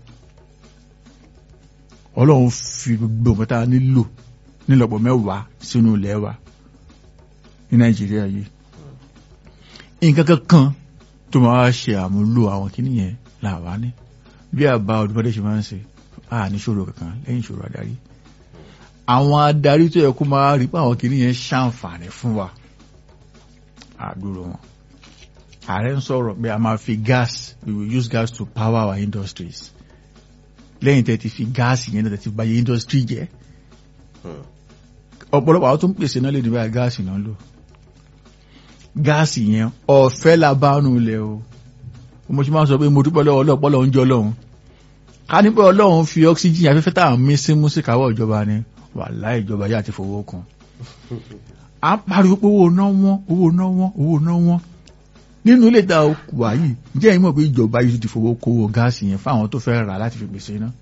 Ọlọ́run fi gbogbo nǹkan tá a nílò nílọ́pọ̀ mẹ́wàá sínú ilẹ̀ wa ní Nàìjíríà yìí nǹkan kankan tó máa ṣe àmúlò àwọn kìíní yẹn làwa ní bí àbá ọdúnmọdé ṣe máa ń ṣe a ní ṣòro kankan lẹ́yìn ìṣòro adarí àwọn adarí tó yẹ kó máa rí pé àwọn kìíní yẹn ṣàǹfààní fún wa àdúró wọn ààrẹ ń sọ̀rọ̀ pé a máa fi gas we will use gas to power our industries lẹ́yìn tẹ́ ti fi gáàsì yẹn tẹ́ ti báyé industry jẹ́ ọ̀pọ̀lọpọ̀ àwọn tó ń pèsè náà lè ní báyìí gáàsì náà lò gáàsì yẹn ọ̀fẹ́ la bá nù lẹ̀ o mo ṣe máa sọ pé mo dúpẹ́ lọ́wọ́ ọlọ́pọ̀lọ́ ń jọ ọlọ́run ká ní pé ọlọ́run fi oxygen afẹ́fẹ́ tá à ń mí sí mú sí káwọ́ ìjọba ni wàláhì ìjọba yà ti fowó kan à ń pariwo pé owó náà wọ́n owó náà wọ́n owó náà wọ́n nínú ilé ìta wà yìí jẹ́ ìmọ̀ pé ìjọba yìí ti fowó kówó gáàsì yẹn fáwọn tó fẹ́ rà láti fi pèsè iná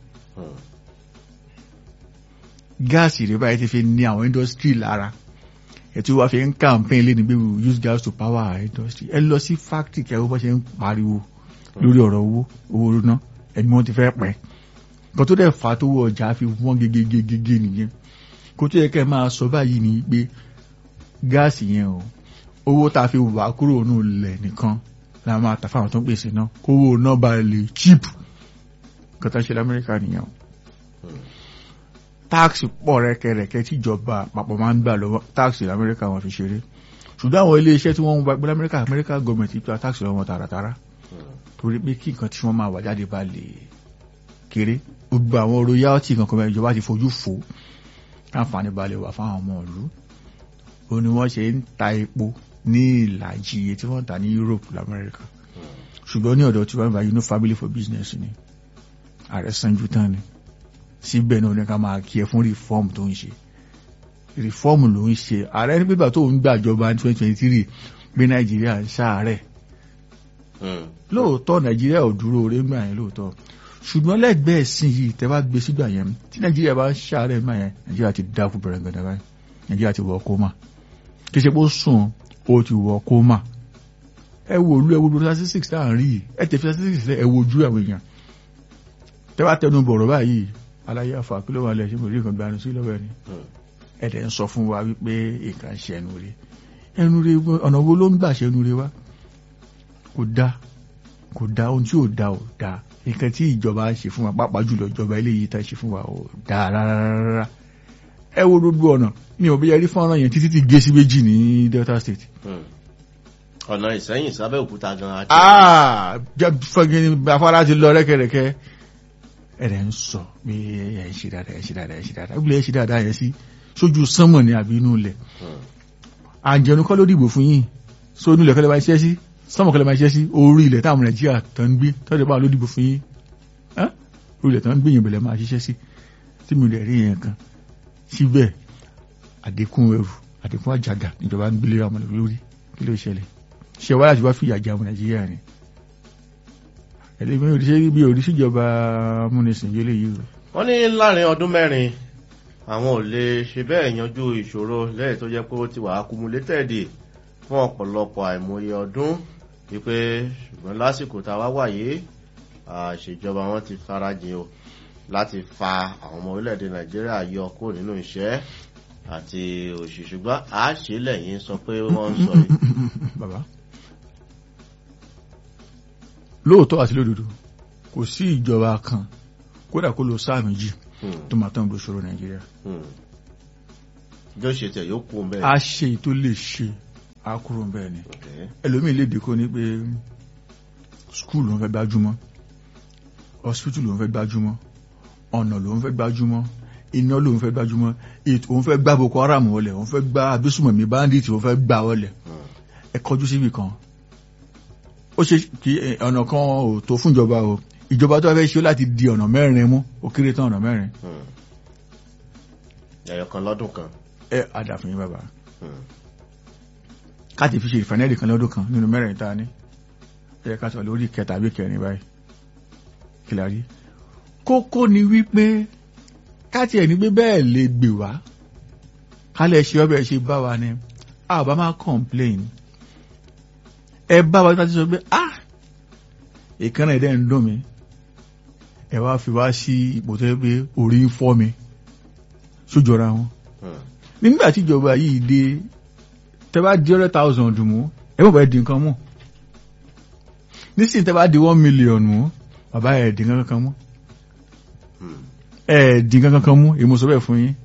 gáàsì rẹ̀ báyìí ti fi ní àwọn industry lára ẹ̀tí wá fi ń campaign lé ní pé we use gas to power our industry ẹ lọ sí factory kẹwọ́ bọ́ ṣe ń pariwo lórí ọ̀rọ̀ owó owó ná ẹni wọ́n ti fẹ́ pẹ́ nǹkan tó dẹ̀ fà á tó wọ ọjà fi wọ́n gegegege nìyẹn kó tó yẹ kẹ́ máa sọ báyìí ni pé gáàsì yẹn o owó tá a fi wà kúrò nù lẹ̀ nìkan la máa tà fáwọn tó ń pèsè náà kówó náà bá lè cheap nǹkan tó ń ṣe lamẹ́ríkà nìyẹn o táàksì pọ̀ rẹ́kẹrẹ́kẹ́ tíjọba àpapọ̀ máa ń gbà lọ́wọ́ táàksì lamẹ́ríkà wọn fi ṣeré ṣùgbọ́n àwọn ilé iṣẹ́ tí wọ́n ń gba pé lamẹ́ríkà amẹ́ríkà gọọmẹ̀ntì gba táàksì lọ́wọ́ tààràtàrà torí pé kí nǹkan tí wọ́n máa wà jáde bá lè kéré gbogbo àwọn royalty kankan bẹ́ẹ̀ ìjọba ti fojú fò káǹfààní bá lè wà fáwọn ọmọ ìlú ó ní wọ́n ṣe ń ta epo ní ìlàjì iye tí wọ́n ń ta ní Europe lamẹ́ríkà ṣùgbọ́n ní ọ̀dọ̀ tí wọ́n bá yinú family for business ni ààrẹ sanju tán ni síbẹ̀ náà ní ká máa kí ẹ fún reform tó ń ṣe reform ló ń ṣe ààrẹ ní pípa tó ń gbàjọba ní twenty twenty three pé Nàìjíríà ń ṣàárẹ̀ lóòótọ́ Nàìjíríà ò dúró orí gbà yẹn lóòótọ́ ṣùgbọ́n lẹ́gbẹ̀ẹ́ sí yìí tẹ́ bá gbé sígbà yẹn tí Nàìjíríà bá ń ṣàárẹ̀ gbà yẹn Nàìjíríà ti dákú bẹ̀rẹ̀ gbẹ̀dẹ̀ báyìí Nàìjíríà ti wọ kómà kì í ṣe pé ó sùn ó ti wọ kómà ẹ wo olú ẹ wo statistics tá à ń rí yìí ẹ tẹ fi statistics lẹ ẹ wo ojú àwọn èèyàn tẹ́ bá tẹnu bọ̀rọ̀ báyìí aláyé àfà kí ló wà lẹ̀ ṣe mo rí nǹkan gbanú sí lọ́wọ́ ẹni ẹ dẹ̀ ń sọ fún wa wípé nǹkan ṣe ẹnu rẹ ẹnu rẹ ọ̀nà wo ló ń gbà ṣe ẹnu rẹ wá kò dá kò dá ohun tí ò dá ò dá nǹkan tí ìjọba ń ṣe fún wa pàápàá jùlọ ìjọba eléyìí tá ṣe fún wa ò dá rárá ẹ wo gbogbo ọ̀nà mi ò bí yẹrí fọ́nrán yẹn títí ti gé sí méjì ní Delta State. ọ̀nà Ìsẹ́yìn sábẹ́òkúta gan-an. jẹ́ fọ́gin afárá ti lọ rẹ́kẹ̀rẹ́kẹ́ ẹ̀rẹ̀ ń sọ pé ẹ̀ ń ṣe dáadáa ẹ̀ ń ṣe dáadáa ẹ̀ ń ṣe dáadáa ìgbìlẹ̀ ẹ̀ ń ṣe dáadáa yẹn sí sójú sánmọ̀ ní àbí inú ilẹ̀ àjẹnu kọ́ ló dìbò fún yín so inú ilẹ̀ kọ́ lè máa ṣiṣẹ́ sí sánmọ̀ kọ́ lè máa ṣiṣẹ́ sí orí ilẹ̀ táwọn Nàìjíríà tó ń gbé tọ́jú báwọn ló dìbò fún yín orí ilẹ̀ tó ń gbé yín bẹ̀lẹ̀ máa ṣiṣẹ́ sí tí mi lè rí yẹn kan síbẹ̀ àdínkùn ẹrù àdínkùn àjàgà ìjọba ń gbélé ọmọ lórí kí ló ṣẹlẹ̀ ṣe wá láti wá fìyà jẹ ọmọ Nàìjíríà ni ẹlẹ́gbẹ́ òdíṣẹ́ bí òdíṣìjọba múnisìn yé lè yìí wọ́n ní láàrin ọdún mẹ́rin àwọn ò lè ṣe bẹ́ẹ̀ yanjú ìṣòro lẹ́yìn tó jẹ́ pé ó ti wà accumulated fún ọ̀pọ̀lọpọ̀ àìmọye ọdún wípé ṣùgbọ́n lásìkò tá a wá wáyé àṣejọba wọn ti farajìn o láti fa àwọn ọmọ orílẹ̀-èdè Nàìjíríà yọ kó nínú iṣẹ́ àti òṣì ṣùgbọ́n àáṣe lẹ́yìn sọ pé wọ́n ń sọ yìí. bàbá lóòótọ́ àti lódodo kò sí ìjọba kan kódà kó lo sáà méjì tó máa tán gbòòṣòro nàìjíríà. yóò ṣe tẹ̀ yóò kú bẹ́ẹ̀. a ṣe tó lè ṣe a kúrò bẹ́ẹ̀ ni ẹlòmíì lè dìkó ní pé skul ló ń fẹ́ gbájúmọ́ hospital ló ń fẹ́ gbájúmọ́ ọ̀nà ló ń fẹ́ gbájúmọ́ iná ló ń fẹ́ gbájúmọ́ òun fẹ́ gbá boko haram wọlé òun fẹ́ gbá abésùmọ̀mí bandit òun fẹ́ gbá wọlé ẹ kọjú síbi kan ó ṣe kí ọ̀nà kan ò tó fún ìjọba o ìjọba tó fẹ́ ṣe láti di ọ̀nà mẹ́rin mú ó kéré tán ọ̀nà mẹ́rin. ẹyọ kan lọ́dún kan. ẹ àdàfin yín bàbá káàtì fi ṣe ìfànẹ́ẹ̀dì kan lọ́dún kan nínú mẹ́rin tá a ní ẹ ká sọ lórí kẹta àbí kẹrin báyìí kìlárí kókó ni wípé káàtì ẹ̀ ní pé bẹ́ẹ̀ lè gbè wá kálẹ̀ ṣe ọbẹ̀ ṣe bá wa ni a bá máa complain ẹ bá wa láti sọ pé ah ìkànnì ẹ̀dẹ́ ń dùn mí ẹ wá fi wá sí ipò tó yẹ pé orí ń fọ́ mi sójọra wọn nígbà tí ìjọba yìí dé tẹ bá di hundred thousand mú ẹ bọ̀ bẹ́ẹ̀ di nǹkan mú nísìnyí tẹ bá di one million mú bàbá ẹ̀ di nǹkan kan mú ẹ̀ di nǹkan kan mú èmo sọ bẹ́ẹ̀ fún yín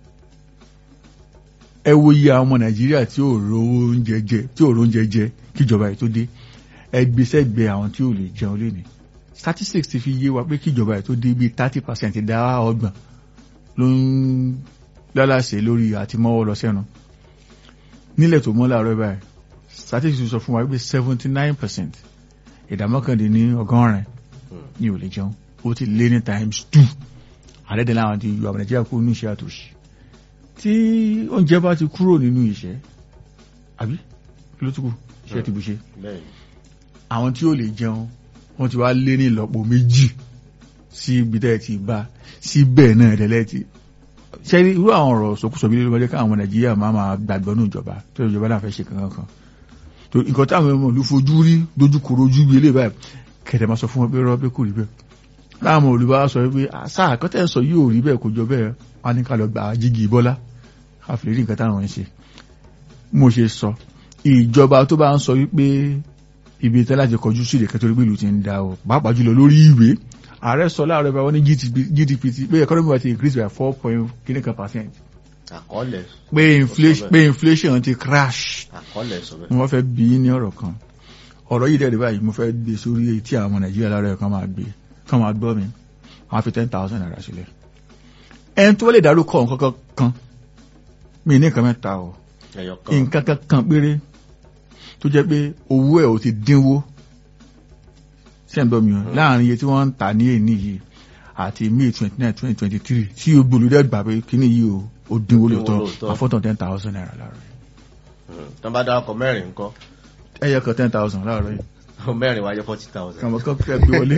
ẹ wo iye àwọn ọmọ nàìjíríà tí ò ro oúnjẹ jẹ tí ò ro oúnjẹ jẹ kíjọba yìí tó dé ẹ gbé sẹ́gbẹ̀ẹ́ àwọn tí ò lè jẹun lénìí statistics ti fi yé wa pé kíjọba yìí tó dé bíi thirty percent dá ọgbọ̀n ló ń lálàsẹ̀ lórí àti mọ́wọ́ lọ sẹ́nu nílẹ̀ tó mọ́ láàárọ̀ báyìí statistics sọ fún wa pé seventy nine percent ìdá mọ́kàndínní ọgọ́rin ni ò lè jẹun ó ti lé ní times two àdẹ́dẹ́ láwọn ti yọ àwọn nàìjíríà kúrò ní iṣẹ́ àtòṣì tí oúnjẹ bá ti kúrò nínú ìṣẹ́ àbí kí ló tún kù iṣẹ́ ti bù ṣe àwọn tí ó lè jẹun wọ́n ti wá lé ní ìlọ́po méjì sí ibi tẹ́ ti bá síbẹ̀ náà ẹ̀dẹ̀lẹ́ ti ṣe irú àwọn ọ̀rọ̀ sọkúsọ bí lórí káwọn ọmọ nàìjíríà máa máa gbàgbọ́ ní ìjọba tó ìjọba náà fẹ́ ṣe kankan kan tó nǹkan táwọn ọmọ ìlú fojú rí dojúkoro ojú bí eléyìí báyìí kẹ̀tẹ̀ máa sọ fún wọn pé rọ́ pé kò rí bẹ́ẹ̀ láwọn olùbá sọ pé àṣà àkọ́tẹ̀ sọ yóò rí bẹ́ẹ̀ kò jọ bẹ́ẹ̀ wọn ní ká lọ gbà jígi bọ́lá káfílẹ̀ rí nǹkan táwọn ń ṣe mo ṣe sọ ìjọba tó bá ń sọ wípé ibi tẹ́ láti kọjú sí ìdẹ̀kẹ́ torí pé ìlú ti ń da o pàápàá jùlọ lórí ìwé ààrẹ sọ láàárọ̀ bá wọn ní gdp ti pé economy wa ti increase by four point kìíní kan percent. àkọọ́lẹ̀. pé inflation pé inflation ti crash. àkọọ́lẹ̀ sọ bẹ́ẹ̀. wọ́n fẹ́ bí ní ọ̀rọ̀ kan ọ̀rọ̀ yìí dẹ̀rẹ̀ báyìí mo fẹ́ gbé sórí etí àwọn nàìjíríà láàárọ̀ kan máa gbé kan máa gbọ́ mi wọ́n á fi ten thousand naira sílẹ̀. ẹni tó lè dárúkọ nǹkan kan mi ní nǹkan mẹ́ta o nǹkan kan péré tó jẹ́ pé owó ẹ̀ ò ti dínwó sẹ́ńdọ̀ mi láàrin iye tí wọ́n ń tà ní èní yìí àti may twenty nine twenty twenty three tí o gbòlódé gbà pé kíní yìí o ó dínwó lóòótọ́ àfọ́tàn ten thousand naira láàárọ̀ yìí. tó bá dá ọkọ̀ mẹ́rin ńkọ́. ẹyẹ kan ten thousand láàárọ̀ yìí. mẹ́rin wáyé forty thousand. kàmọ́ kọ́ fẹ́ gbé wọlé.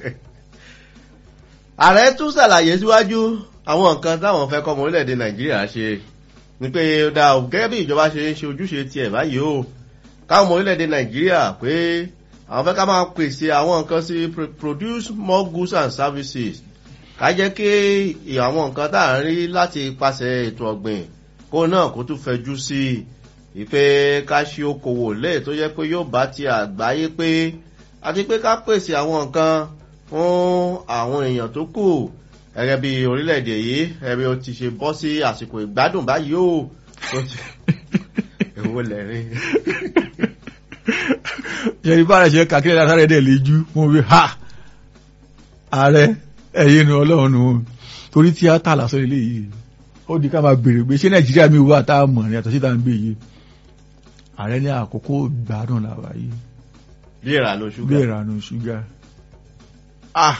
ààrẹ tún ṣàlàyé síwájú àwọn nǹkan táwọn fẹ́ kọ́ ọmọ orílẹ̀-èdè nàìjíríà ṣe ni pé dá o gẹ́gẹ́ bí ìjọba ṣe ń ṣe ojúṣe tiẹ̀ báyìí o káwọn ọmọ orílẹ̀-èdè nàìjíríà pé àwọn fẹ́ ká máa pèsè àwọn nǹkan sí produce more goods and services ká jẹ́ kí àwọn nǹkan tá à ń rí láti pàṣẹ ètò ọ̀gbìn kó náà kó tún fẹjú sí i pé ká ṣe okòwò lẹ́ẹ̀ tó jẹ́ pé yóò bá ti àgbáyé pé àti pé ká pèsè àwọn nǹkan fún àwọn èèyàn tó kù gẹ́gẹ́ bí orílẹ̀-èdè yìí ẹ̀rí o ti ṣe bọ́ sí àsìkò ìgbádùn báyìí o èwo lẹ́rìn yẹni bá rẹ̀ ṣe kàkiri látàrí ẹ̀dẹ̀ lè jú mú wí ha ààrẹ ẹ̀yẹ nu ọlọ́run nù torí tíátà lásán ilé yìí ó di ká máa bèrè pé ṣé nàìjíríà mi wà tá a mọ̀ ní àtọ̀ sí tá a ń gbé yìí ààrẹ ní àkókò gbádùn làwà yìí bí ìrànú ṣúgà bí ìrànú ṣúgà ah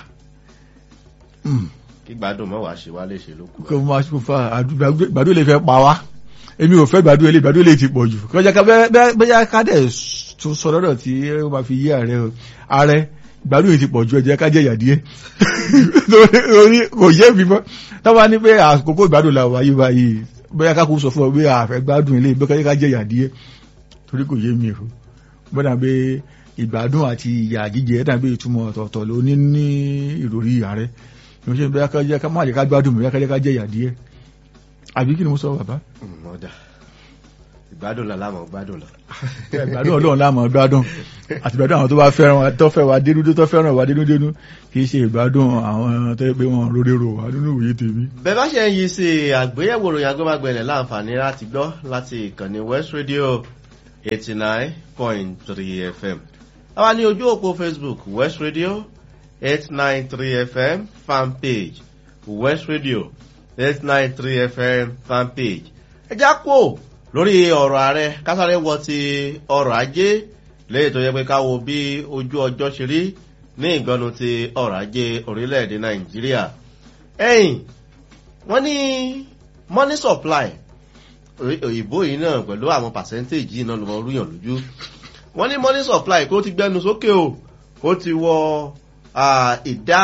kí gbádùn mọ́ wàá ṣe wá lè ṣe lókù. kò máa ṣe fa gbádùn lè fẹ́ pa wá èmi ò fẹ́ gbádùn ilé gbádùn ilé ti pọ̀ jù kọjá ká bẹ́ẹ̀ ká dẹ̀ tún sọ lọ́dọ̀ tí ó máa fi yí ààrẹ o ààrẹ gbádùn yìí ti pọ̀ ju ẹ̀jẹ̀ ká jẹ́ ìyà díẹ̀ lórí kò yé mi mọ́ táwa ní pé àkókò ìgbádùn la wáyé báyìí bóyá ká kó sọ fún ọ pé àfẹ́ gbádùn ilé bẹ́ẹ̀ ká jẹ́ ìyà díẹ̀ torí kò yé mi o bọ́dà pé ìgbádùn àti ìyà jíjẹ dàbí ìtumọ̀ ọ̀tọ̀ọ̀tọ̀ ló ní ní ìròrí ààrẹ ìwọ́n ṣe bóyá ká jẹ́ ká má jẹ́ ká gbádùn bóyá ká jẹ́ ká jẹ́ ìyà díẹ̀ àbí kí ni mo sọ bàbá. ìgbádùn lọ láàmú gbádùn lọ. ìgbádùn ọlọ́run láàmú gbádùn àti ìgbádùn àwọn tó bá fẹ́ràn wa tó fẹ́ wa dénúdé tó fẹ́ràn wa dénúdénú kì í ṣe ìgbádùn àwọn tó yẹ pé wọn lórí rò wá nínú òye tèmi. bẹ́ẹ̀ bá ṣe ń yí sí àgbéyẹ̀wò ròyìn agbẹ́magbẹ̀lẹ̀ láǹfààní láti gbọ́ láti ìkànnì west radio eighty nine point three fm. àwa ní ojú òpó facebook west radio eight nine three fm fan page west radio eight nine three fm fan page. ẹ já kó lórí ọ̀rọ̀ ààrẹ kásáré wọ ti ọrọ̀ ajé lẹ́yìn tó yẹ pé ká wo bí ojú ọjọ́ ṣe rí ní ìgbọ́nu ti ọrọ̀ ajé orílẹ̀-èdè nàìjíríà. ẹ̀yìn wọ́n ní money supply òyìnbó yìí náà pẹ̀lú àwọn percentage yìí náà ló mọ rúyàn lójú. wọ́n ní money supply kó ti gbẹnu sókè o ó ti wọ ìdá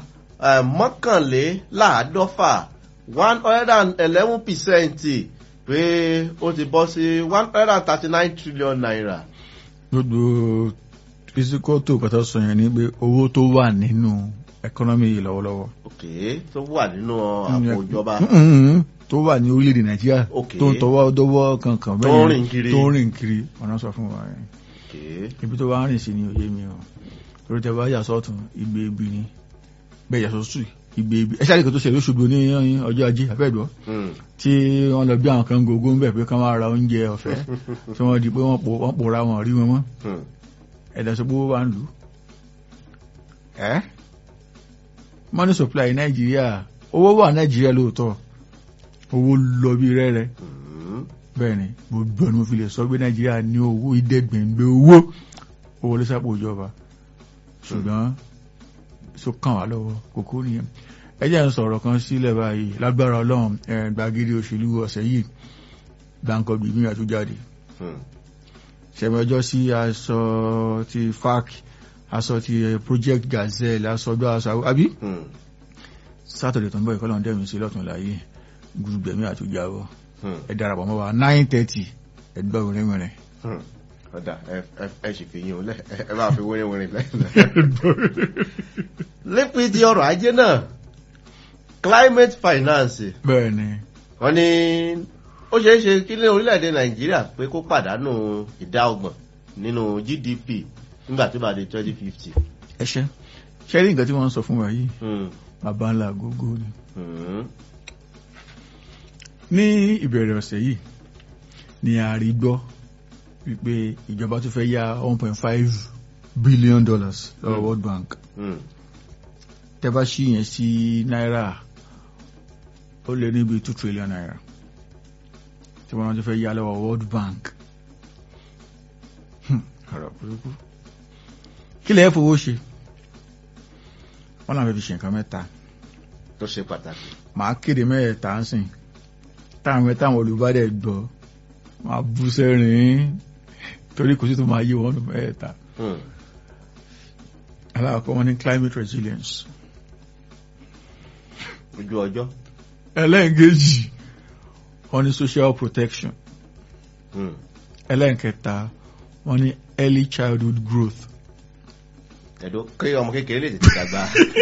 mọ́kànléláàádọ́fà one hundred and eleven percent pé ó ti bọ́ sí one hundred and thirty nine trillion naira. gbogbo physical tó kọta sọ yẹn ni pé owó tó wà nínú ẹkọ́nọ́mì yìí lọ́wọ́lọ́wọ́. ok tó wà nínú àpò ìjọba. tó wà ní orílẹ̀-èdè nàìjíríà tó ń tọwọ́ dọ́wọ́ kankan bẹ́ẹ̀ tó ń rìn kiri tó ń rìn kiri ọ̀nà sọ fún wa yẹn. ibi tó bá ń rìn sí ni òye mi o torí tẹ bá yà sọ́tún igbe ibi ni bẹ́ẹ̀ yà sọ́tún igbe ibi ẹ ṣáà nìkan tó ṣẹlẹ̀ Òṣogbo ní ọjọ́ ajé abẹ́ẹ̀dọ́ tí wọ́n lọ bí àwọn kan gogo ń bẹ̀ pé ká máa ra oúnjẹ ọ̀fẹ́ tí wọ́n di pé wọ́n pòórá wọn rí wọn mọ́ ẹ̀dá sọ pé ó wà ń lù ẹ́ money supply Nàìjíríà owó wà Nàìjíríà lóòótọ́ owó lọ bí rẹ́rẹ́ bẹ́ẹ̀ ni gbogbo ọ̀nà mo fi lè sọ pé Nàìjíríà ní owó ìdẹ́gbẹ̀ngbẹ̀ owó owó ló sápò ìjọba ṣùgbọ́n tó kàn wá lọ́wọ́ kókó nìyẹn ẹ jẹ́ ń sọ̀rọ̀ kan sílẹ̀ báyìí lágbára ọlọ́run gbàgede òṣèlú ọ̀sẹ̀ yìí gbàǹkọ̀ gbìmí àtújáde ṣẹ̀mí ọjọ́ sí aṣọ ti fac aṣọ ti project gazelle aṣọ ọjọ́ aṣọ àbí sátọ̀dẹ̀ tó ń bọ̀ ìkọlọ̀ dẹ̀mí sí lọ́tún láyé gbùgbẹ̀mí àtújáwọ́ ẹ darapọ̀ mọ́ wa nine thirty ẹgbẹ́ òrin mìíràn ọ̀dà ẹ sì fi yín o lẹ ẹ bá fi wẹ́rẹ́ wẹ́rẹ́ lẹ́yìn. lípin ti ọrọ̀ ajé náà climate finance. bẹ́ẹ̀ni. wọ́n ní ó ṣeé ṣe kí ní orílẹ̀-èdè nàìjíríà pé kó pàdánù ìdá ọgbọ̀n nínú gdp nígbà tó bá di twenty fifty. ẹ ṣe ṣe rí nǹkan tí wọ́n ń sọ fún wa yìí bàbá ńlá gógó ni. ní ìbẹ̀rẹ̀ ọ̀sẹ̀ yìí ni a rí gbọ́ wípé ìjọba tó fẹ́ yá one point five billion dollars lọ́wọ́ World Bank tẹ́bá sí yẹn sí náírà ó lé níbi two trillion naira tí wọ́n tó fẹ́ yá lọ́wọ́ World Bank ọ̀rọ̀ burúkú kí lè fowó ṣe wọ́n náà fẹ́ fi ṣe nǹkan mẹ́ta tó ṣe pàtàkì màá kéde mẹ́ẹ̀ẹ́ta ń sìn táwọn mẹ́ta àwọn olùbádẹ́ gbọ́ máa bú sẹ́rìn torí kò sí tó máa yí wọn mẹ́ta aláàkọ́ wọn ní climate resilience ojú ọjọ́ ẹlẹ́ǹkejì wọn ní social protection ẹlẹ́ǹkẹta wọn ní early childhood growth ẹ̀dọ́ kí ọmọ kékeré lè tètè dàgbà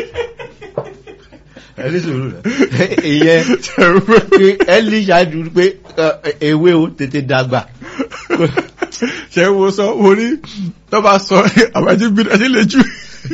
ẹni sòrò rẹ ìyẹn pé early childhood pé ewé o tètè dàgbà ṣe wo sọ wo ní tó bá sọ àbájú bí ẹni lè jù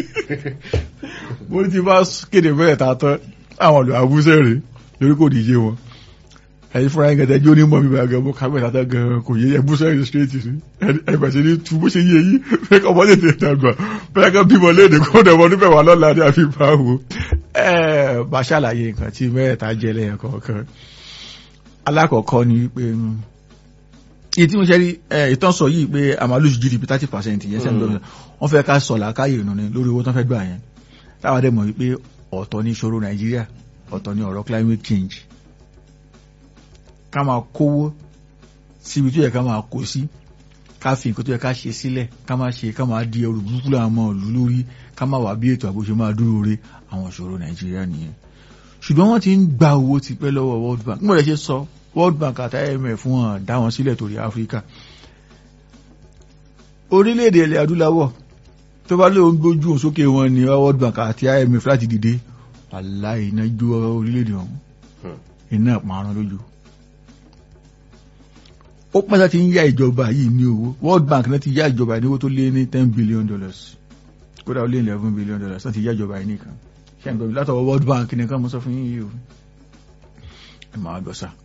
mo ti bá kéde bẹ́ẹ̀ ta tán àwọn ọ̀dọ́ àbúṣẹ́ rẹ̀ lórí kò díje wọn ẹ̀yin fúnra yín gẹ̀dẹ̀ jó ní mọ̀ mi bàgẹ́ mo kábẹ̀ tata gan kò yé ẹbúṣẹ́ rẹ̀ straight sí ẹgbẹ̀ sí ní tu bó ṣe yé yí fẹ́ kọ́ mọ́lẹ̀ tẹ̀ dàgbà fẹ́ kọ́ bímọ léde kó dẹ̀ wọ́n níbẹ̀ wà lọ́la ní àfi bá wo ẹ bá ṣàlàyé nǹkan tí mẹ́ẹ̀ta jẹ́ lẹ́yìn kọ̀ọ̀kan alákọ̀ọ́kọ́ ni wípé iye tí mo ṣe rí ìtàn sọ yìí pé a máa lose gdp thirty percent yẹn sẹ́ni lọ́wọ́ wọ́n fẹ́ ká sọ làákàyè ìrùn ni lórí owó tán fẹ́ gbà yẹn táwọn dẹ̀ mọ̀ wípé ọ̀tọ̀ ní ìṣòro nàìjíríà ọ̀tọ̀ ní ọ̀rọ̀ climate change ká máa kówó síbi tó yẹ ká máa kó sí ká fi nǹkan tó yẹ ká ṣe sílẹ̀ ká máa ṣe ká máa di ẹrù burúkú láwọn ọmọ ìlú lórí ká máa wà bí ètò àbò ṣe máa dúró re àwọn ìṣòro nàìjíríà nìyẹn ṣùgbọ́n wọ́n ti ń gba owó tipẹ́ lọ́wọ́ world bank mo lè ṣe sọ world bank àti imf wọn dá wọn sílẹ̀ torí áfíríkà orílẹ̀-èdè ilẹ̀ adúláwọ̀ tó bá lóun gbójú òsókè wọn ni world bank àti imf láti dìde aláì iná jó orílẹ̀-èdè ọ̀hún iná parun lójú ó pẹ́ ti ń yá ìjọba yìí ní owó World Bank náà ti yá ìjọba ní owó tó lé ní ten billion dollars kódà ó lé eleven billion dollars náà ti yá ìjọba yìí nìkan ṣé àgbẹ̀bí látọwọ́ World Bank nìkan mo sọ fún yín yìí o ẹ máa gbọ́ sá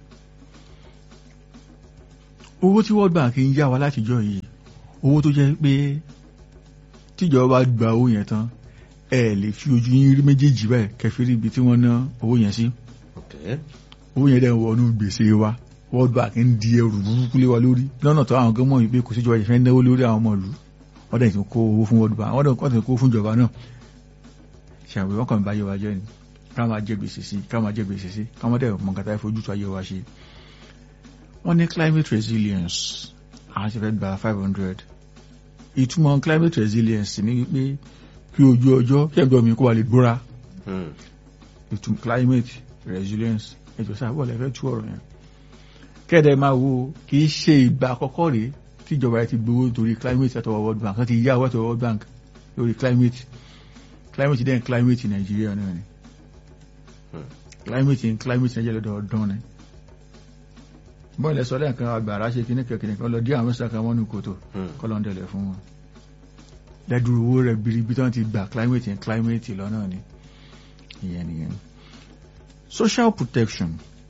owó tí World Bank ń yá wa látijọ́ yìí owó tó jẹ́ pé tíjọba gba owó yẹn tán ẹ lè fi ojú yín rí méjèèjì báyìí kẹfìrí ibi tí wọ́n ná owó yẹn sí owó yẹn dẹ̀ ń wọnú gbèsè wa World Bank ń di ẹrù burúkú lé wa lórí lọ́nà tó àwọn gọ́mọ̀ yìí pé kò síjọba ìfẹ́ náwó lórí àwọn ọmọ ìlú wọ́n dẹ̀ ti kó owó fún World Bank wọ́n dẹ̀ ti kó fún ìjọba náà ṣàwé wọ́n kàn bá yẹ wa jẹ́ ni ká máa jẹ gbèsè sí ká máa jẹ gbèsè sí ká máa dẹ̀ mọ nǹkan tá a fojú tó ayé wa ṣe. wọ́n ní climate resilience àwọn ti fẹ́ gba five hundred ìtumọ̀ climate resilience ni wípé kí ojú ọjọ́ kí ẹ̀gbọ́n mi kó wa lè gbóra ìtumọ̀ climate resilience ẹjọ́ sáà bọ́ọ̀lù ẹ̀fẹ́ tú ọ̀rọ̀ yẹn kẹ́ẹ̀dẹ̀ máa wo kì í ṣe ìgbà àkọ́kọ́ rèé tíjọba yẹn ti gbowó torí climate àtọwọ́ World Bank wọ́n ti yá owó àtọwọ́ World Bank lórí climate climate dẹ́n climate Nàìjíríà náà ni climate in climate Nàìjíríà lọ́dọọdún ni bọ́ọ̀lù ẹ̀sọ́ lẹ́ẹ̀kan agbára ṣe kíní kẹ̀kẹ́ kan lọ dí àwọn mẹ́sàn-án kan mọ́nú kòtò kọ́lọ́ndẹ̀lẹ̀ fún wọn lẹ́dúró owó rẹ̀ biribi tán ti gbà climate in climate lọ́nà ni ìyẹn nìyẹn social protection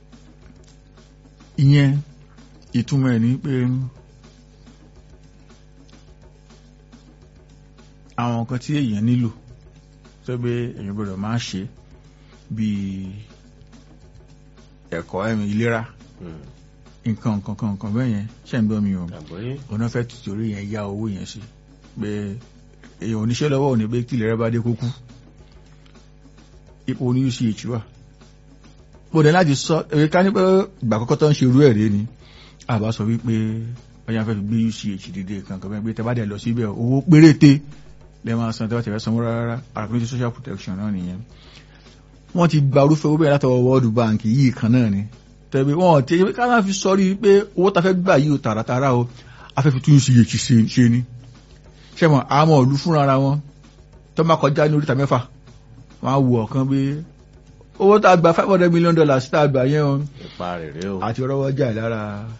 ìyẹn ìtumọ̀ ẹ̀ ní pé àwọn nǹkan tí èèyàn nílò tó pé èèyàn gbọ́dọ̀ máa ṣe bíi ẹ̀kọ́ ẹ̀mí ìlera nǹkan nǹkan kan nǹkan bẹ́ẹ̀ yẹn ṣe ń gbọ́ mi o ọ̀nà fẹ́ tìtorí yẹn yá owó yẹn sí pé èèyàn oníṣẹ́ lọ́wọ́ ò ní pé tí ìlera bá dé kó kú ipò ní uch wà mo dẹ̀ láti sọ èrè ká ní pé ìgbà àkọ́kọ́ tó ń ṣe irú ẹ̀ rí ni àbá sọ wípé ọjà fẹ́ fi gbé uch dìde kankan bẹ́ẹ̀ pé tẹ́ bá dẹ̀ lọ síbẹ̀ owó péréte lẹ́ máa san tẹ́ bá tẹ̀ fẹ́ sanwó rárá àrùn social protection náà nìyẹn wọ́n ti gba orúfẹ́ owó bẹ́ẹ̀ látọwọ́ World Bank yìí kan náà ni tẹ̀bí wọn ti ká máa fi sọrí pé owó ta fẹ́ gbà yìí o tààràtàrà o afẹ́ fi tún uch ṣe ni ṣẹ́mọ̀ àmọ́ ìlú fúnra ara wọn tó máa kọjá ní oríta mẹ́fà wọ́n á wù ọ̀kan pé owó tá a gba five hundred million dollars tá a gbà yẹn o ipa rere o àti rọwọ́ jà lára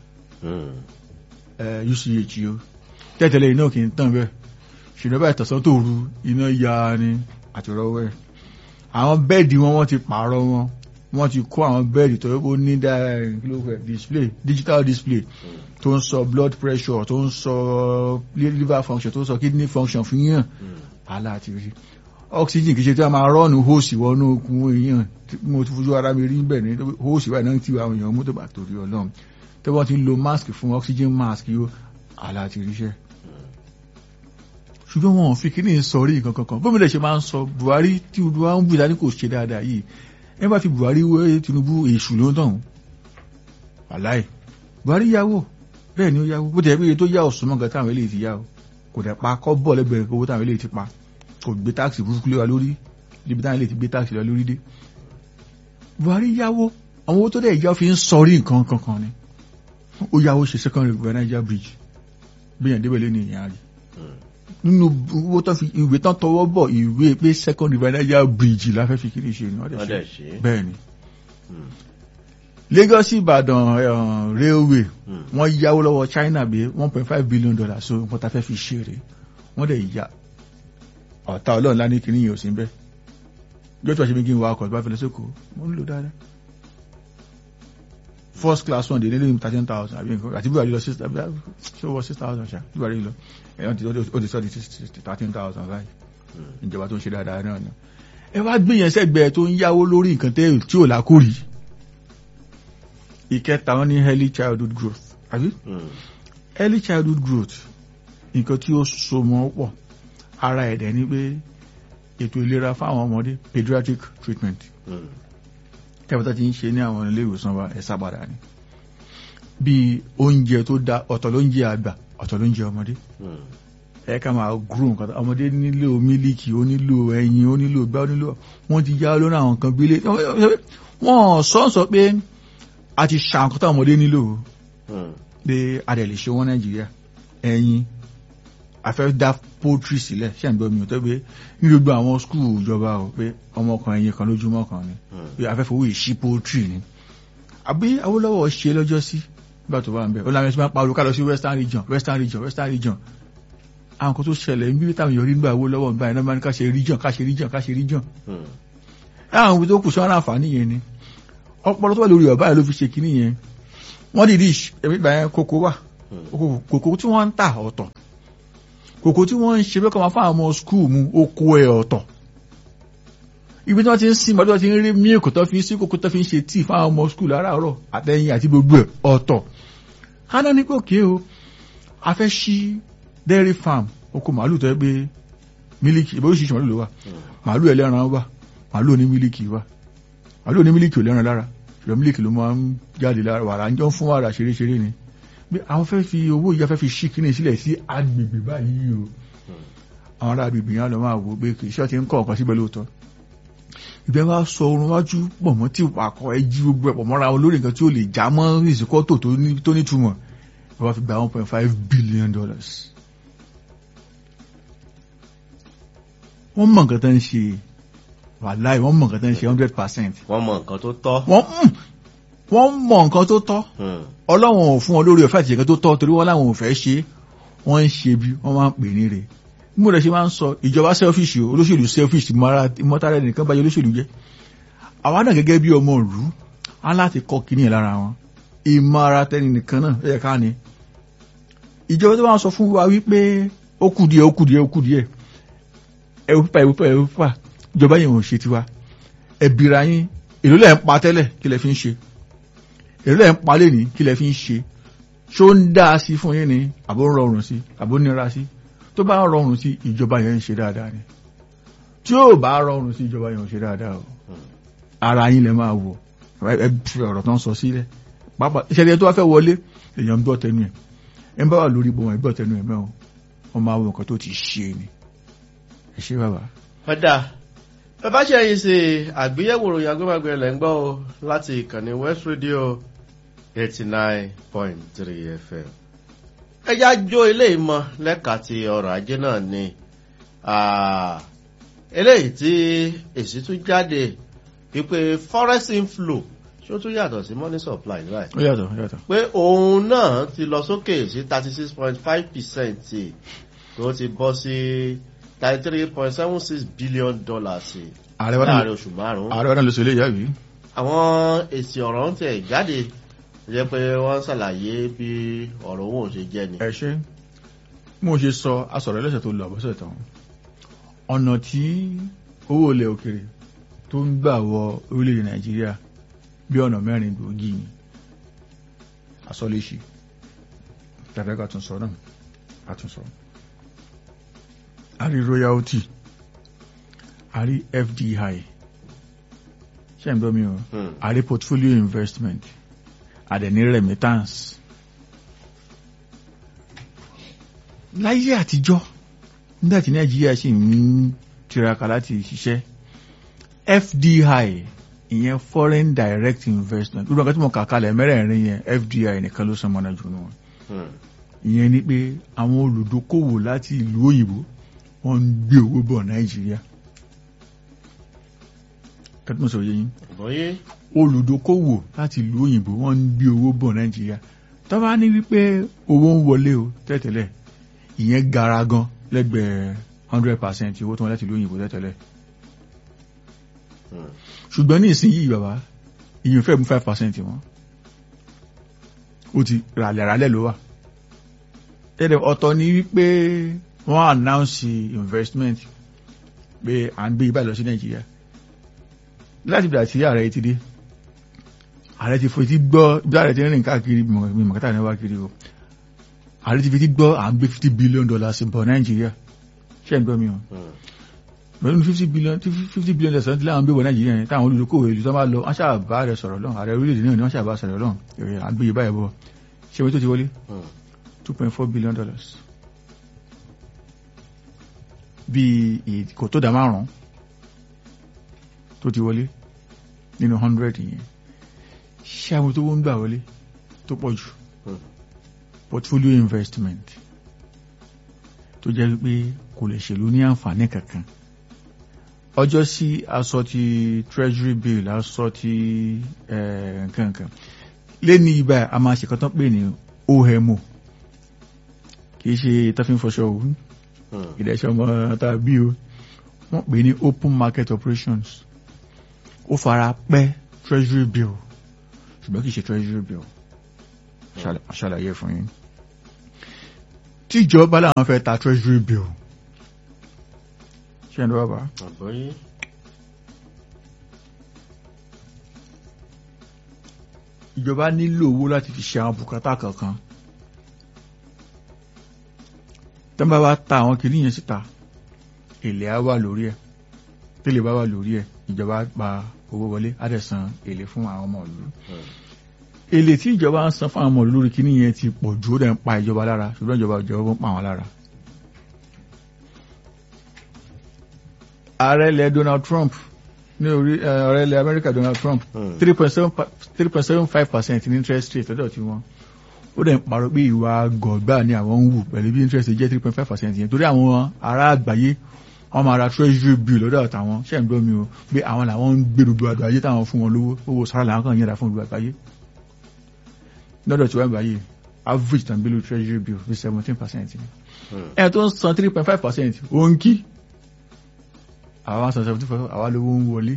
uch o tẹ́tẹ̀lẹ̀ iná kì í tàn bẹ́ẹ̀ ṣùgbọ́n báyìí tọ̀sán tó ru iná ya ni àti rọwọ́ ẹ̀ àwọn bẹ́ẹ̀dì wọn wọ́n ti pààrọ̀ wọn wọ́n ti kó àwọn bẹ́ẹ̀dì tó yẹ ní display digital display tó ń sọ blood pressure tó ń sọ liver function tó ń sọ kidney function fún yíyàn aláàtì rí oxygen kìí ṣe tí a máa rọ́ọ̀nù hóòsì wọnú okun èèyàn mo ti fojú ara mi rí bẹ́ẹ̀ ní hóòsì báyìí náà ti wà àwọn èèyàn mú tó bá torí ọlọ́run tó wọ́n ti lo mask fún oxygen mask yóò aláàtì ríṣẹ́ ṣùgbọ́n wọn ò fi kíní sọrí nǹkan kankan bómi lè ṣe máa ń sọ Buhari tí Buhari ń bù dání kò ṣe dáadáa yìí ẹ bá fi Buhari wé Tinubu èṣù ló ń tàn wàláì Buhari yáwó bẹ́ẹ̀ ni ó yáwó bó tẹ̀ pé tó yá ọ̀sùn mọ́gàn táwọn eléyìí ti yá o kò dẹ̀ pa kọ́ bọ̀ lẹ́gbẹ̀rẹ̀ owó táwọn eléyìí ti pa kò gbé táàkì burúkú lé wa lórí níbi táwọn eléyìí ti gbé táàkì lọ lórí dé Buhari yáwó àwọn owó tó dẹ̀ yá fi ń sọrí nǹkan kankan ni ó yáwó ṣe second river Niger bridge bí yàn débẹ̀ lé ní ìyá rí nínú owó tó fi ìwé tán tọwọ́ bọ̀ ìwé pé second river Niger bridge la fẹ́ fi kiri ṣe ni wọ́n dẹ̀ ṣe bẹ́ẹ̀ ni Lagos Ìbàdàn railway wọ́n yáwó lọ́wọ́ China bí one point five billion dollars so nǹkan tá fẹ́ fi ṣeré wọ́n dẹ̀ yá ọ̀tá ọlọ́run lá ní kíní yìí ò sí bẹ́ẹ̀ yóò tó wá ṣe bí kí n wa ọkọ̀ tó bá fi lọ sóko mo ń lò dáadáa first class one dey nílé thirteen thousand àbí nǹkan àti bí wàá rí lọ six ṣé wọ six thousand ṣá bí wàá rí lọ ẹ̀yọ́n ti ó ti sọ di thirteen thousand báyìí ìjọba tó ń ṣe dáadáa náà ni ẹ wá gbìyànjú sẹ́gbẹ̀ẹ́ tó ń yáwó lórí nǹkan tí ò lákòrí ìkẹta wọn ní early childhood growth àbí early childhood growth nǹkan tí ó so mọ́ pọ̀ ara ẹ̀dẹ̀ ni pé ètò ìlera fáwọn ọmọdé pediatric treatment tẹ́bàtà ti ń ṣe ní àwọn ilé ìwòsàn wa ẹ̀sà padà ni bí oúnjẹ tó dá ọ̀tọ̀ ló ń jẹ àgbà ọ̀tọ̀ ló ń jẹ ọmọdé ẹ ká máa grow nǹkan ọmọdé nílò mílíkì ó nílò ẹyin ó nílò gbá ó nílò wọ́n ti yá lórí àwọn nǹkan gbélé wọ́n sọ́ọ̀sọ́ pé a ti ṣà nǹkan tó ọmọdé nílò pé a dẹ̀ lè ṣe wọ́n nàìjíríà ẹyin a fẹ́ dá poultry sílẹ̀ ṣé ń gbọ́ mi ò tẹ́ pé ní gbogbo àwọn skul ìjọba o pé ọmọkùnrin ẹyin kan lójúmọ́ kan ni pé a fẹ́ fowó ìṣí poultry ni àbí Awólọ́wọ̀ ṣe lọ́jọ́ sí nígbà tó wà ń bẹ̀ ó láwọn ẹ̀sìn máa ń pariwo ká lọ sí western region western region western region àwọn kan tó ṣẹlẹ̀ ń bí táwọn yọrí nígbà owó lọ́wọ́ nígbà yẹn náà máa ní ká ṣe region ká ṣe region ká ṣe region àwọn ibi tó kù sọ́nà àǹfààní yẹn ni ọpọlọ tó wà lórí ọ̀bá yẹn ló fi ṣe kínní yẹn wọ́n dìde ẹ̀mí ìgbà yẹn kókó wà kòkó tí wọ́n ń tà ọ̀tọ̀ kòkó tí wọ́n ń ṣe bẹ́ẹ̀ kọ́ máa fáwọn ọmọ skul mu oko ẹ̀ ọ̀tọ̀ ibi tí wọ́n ti ń sin mọ́tò tí wọ́n ti ń rí mílíkì tó fi ń sí kòkó tó fi ń ṣe tíì fáwọn ọmọ skul láràárọ̀ àtẹ̀yìn àti gbogbo ẹ̀ ọ̀tọ̀ hánà ní pé òkè o a fẹ́ ṣí dairy farm oko màálù tó yẹ pé mílíkì ìbò oríṣiríṣi màálù ló wà màálù ẹlẹ́ran wà màálù oní mílíkì wà màálù oní mílíkì ò lẹ́ran lára ṣùgbọ́n mílíkì ló máa ń jáde lára wàrà ń jọ fún wàrà ṣeréṣeré ni pé àwọn fẹ́ fi owó ìyá fẹ́ fi ṣí kíní sílẹ̀ sí agbègbè báyìí o àwọn ará agbègbè yẹn lọ máa wò pé kì í ṣe ọtí ń kọ́ ọ̀kan síbẹ̀ lóòótọ́ ìbẹ́ wa sọ orun wájú pọ̀ mọ́ tí àkọ́ ẹ jí gbogbo ẹ̀pọ̀ mọ́ra wọn lórí nǹkan tí ó lè já mọ́ ìsìnkọ́tò tó nítumọ̀ ẹ wá fi gba one point five billion dollars. wọ́n mọ̀ nǹkan tó ń ṣe wàláì wọ́n mọ̀ nǹkan tó ń ṣe hundred percent. wọ́n mọ̀ nǹkan tó tọ́. wọ́n mọ̀ nǹkan tó tọ́ ọlọ́run ò fún wọn lórí ọ̀fẹ́ àti ìṣẹ̀kẹ́ tó tọ́ torí wọ́n láwọn ò fẹ́ ṣe wọ́n ń ṣe bí wọ́n máa ń pè ní rẹ̀ mo rẹ̀ ṣe máa ń sọ ìjọba selfish o olóṣèlú selfish mọ́tàrà nìkan báyìí olóṣèlú jẹ́ àwa náà gẹ́gẹ́ bí ọmọ ìlú á láti kọ́ kíní ẹ̀ lára wọn ìmọ̀ ara tẹni nìkan náà ẹ̀yẹ ká ni ìjọba tó máa sọ fún wa wípé ó kù díẹ̀ ó kù díẹ̀ ó kù díẹ̀ ẹ̀wù pípa ẹ̀wù pípa ẹ̀wù pípa ìjọba yẹn ò ṣe tiwa ẹ̀bìrà yín èló lẹ̀ ń pa tẹ́lẹ̀ kí lẹ fi ń ṣe èló lẹ̀ ń pa lé ní kí lẹ fi ń ṣe ṣó ń dá sí fún yín ni àbó ń rọrùn sí àbó nira sí tó bá rọrùn sí ìjọba yẹn ń ṣe dáadáa ni tí ó bá rọrùn sí ìjọba yẹn ń ṣe dáadáa o ara yín lẹ máa wò ẹ fi ọ̀rọ̀ tó ń sọ sílẹ̀ pápá ìṣẹ̀lẹ̀ tó wá fẹ́ wọlé èèyàn gbọ́ tẹnu ẹ̀ ẹ ń bá wà lórí ibò wọn gbọ́ tẹnu ẹ̀ mẹ́wọ̀n wọn máa wo nǹkan tó ti ṣe ni ẹ ṣe bàbá. ọ̀dà bàbá ṣe yìí ṣe àgbéyẹ̀wò ròyìn agbẹ́mọ̀gbẹ́ lẹ́ ń gbọ́ o láti ìkànnì West Radio eighty nine point three FM ẹjá jó ilé ìmọ̀ lẹ́ka ti ọrọ̀ ajé náà ni eléyìí tí èsì tún jáde wípé forex inflow ṣé ó tún yàtọ̀ sí money supply right. ó yàtọ̀ ó yàtọ̀. pé òun náà ti lọ sókè sí thirty six point five percent tó ti bọ́ sí thirty three point seven six billion dollars láàrin oṣù márùn-ún. ààrẹ wa náà ló sọ eléyìí àbí. àwọn èsì ọ̀rọ̀ ń tẹ̀ jáde jẹ́ pé wọ́n ṣàlàyé bí ọ̀rọ̀ owó ṣe jẹ́ ni. ẹ ṣe mo ṣe sọ asọ̀rọ̀ ẹlẹ́sẹ̀ tó lọ àbọ̀sẹ̀ tán ọ̀nà tí owó ilẹ̀ òkèrè tó ń gbà wọ orílẹ̀-èdè nàìjíríà bí ọ̀nà mẹ́rin gbòógì ni asọ́léṣì tàbí àtúnsọ náà àtúnsọ a rí royalty a rí fdi ṣe ń gbọ́ mi o a rí portfolio investment àdẹ̀ní remittance láyé àtijọ́ nígbàtí nàìjíríà sì ń tiraka láti ṣiṣẹ́ fdi ìyẹn foreign direct investment gbogbo nǹkan tí mo kà kalẹ̀ mẹ́rẹ̀ẹ̀rin yẹn fdi nìkan ló sọmọ náà jù nù wọn ìyẹn ni pé àwọn olùdókòwò láti ìlú òyìnbó wọ́n ń gbé owó bọ̀ nàìjíríà kẹ́tùmọ̀ sọ yẹn olùdókòwò láti ìlú òyìnbó wọ́n ń gbé owó bọ̀ nàìjíríà tó bá ní wípé owó ń wọlé o tẹ́tẹ̀lẹ̀ ìyẹn gara gan lẹ́gbẹ̀ẹ́ hundred percent owó tó wọn láti ìlú òyìnbó tẹ́tẹ̀lẹ̀ ṣùgbọ́n ní ìsinyìí bàbá ìyẹn fẹ́ mú five percent wọn ó ti ràlẹ̀ràlẹ̀ ló wà tẹ́lẹ̀ ọ̀tọ̀ ni wípé wọ́n announce investment pé à ń gbé ibà lọ sí nàìjíríà láti bìrà tí ààrẹ ti dé ààrẹ ti fetí gbọ́ bí ààrẹ ti rìn káàkiri mọ̀kátà ní wá kiri o ààrẹ ti fetí gbọ́ à ń gbé fifty billion dollars bọ̀ nàìjíríà ṣé ń gbọ́ mi o pẹ̀lú fifty billion fifty billion dollars tí láwọn gbé bọ̀ nàìjíríà yẹn táwọn olùdókòwò ìlú tó máa lọ wọ́n ṣàbá rẹ̀ sọ̀rọ̀ lọ́n ààrẹ orílẹ̀-èdè náà ni wọ́n ṣàbá sọ̀rọ̀ lọ́n èrè à ń gbé ibà yẹn bọ̀ ṣé wọ́n tó ti wọlé two point four billion dollars bíi kò tó dá márùn-ún tó ti wọlé nínú hundred yẹn ṣé àwọn tó wọ́n gbà wọlé tó pọ̀ jù portfolio investment tó jẹ́ pé kò lè ṣèlú ní àǹfààní kankan ọjọ́ sí aṣọ ti treasury bill aṣọ ti nǹkan kan lé ní ibà a máa ṣe kọ́tán pè ní OMO kìí ṣe tọ́fín fọṣọ òun ìdẹ́ṣọ́ ọmọ tàbí o wọ́n pè ní open market operations ó fara pẹ́ treasury bill ṣùgbọ́n kìí ṣe treasury bill ṣàlàyé fún yín tíjọba làwọn fẹ́ ta treasury bill ṣé ẹ̀ ń lọ́wọ́ bá. àbọ̀yé. ìjọba nílò owó láti fi ṣe àwọn bùkátà kankan tán bá wá ta àwọn kìíní yẹn síta èlé á wà lórí ẹ̀ tẹ́lẹ̀ bá wà lórí ẹ̀ ìjọba gba owó wọlé á dẹ̀ san èlé fún àwọn ọmọ ìlú èlé tí ìjọba ń san fún àwọn ọmọ ìlú lórí kìíní yẹn ti pọ̀ jù ó dẹ̀ ń pa ìjọba lára ṣùgbọ́n ìjọba ìjọba ń pa àwọn lára. ààrẹ ilẹ̀ Donald Trump ní orí ààrẹ ilẹ̀ Amẹ́ríkà Donald Trump three point seven three point seven five percent ní interest rate lọ́dọ̀ tí wọ́n ó dẹ̀ ń parọ́ pé ìwà gọ̀ọ̀gbà ni àwọn ń wù pẹ̀lú bí interest jẹ́ three point five percent yẹn torí àwọn ará àgbáyé wọ́n máa ra treasury bill lọ́dọ̀ àtàwọn ṣẹ́ ń gbọ́ mi o pé àwọn làwọn ń gbé gbogbo àdó ayé táwọn fún wọn lówó owó sára làwọn kàn yẹra fún gbogbo àgbáyé lọ́dọ̀ tí wọ́n gbáyé average tàn bílù treasury bill bí seventeen percent ni ẹ̀ tó ń san three point five percent ó ń kí àwọn san seventeen percent àwa lówó ń wọlé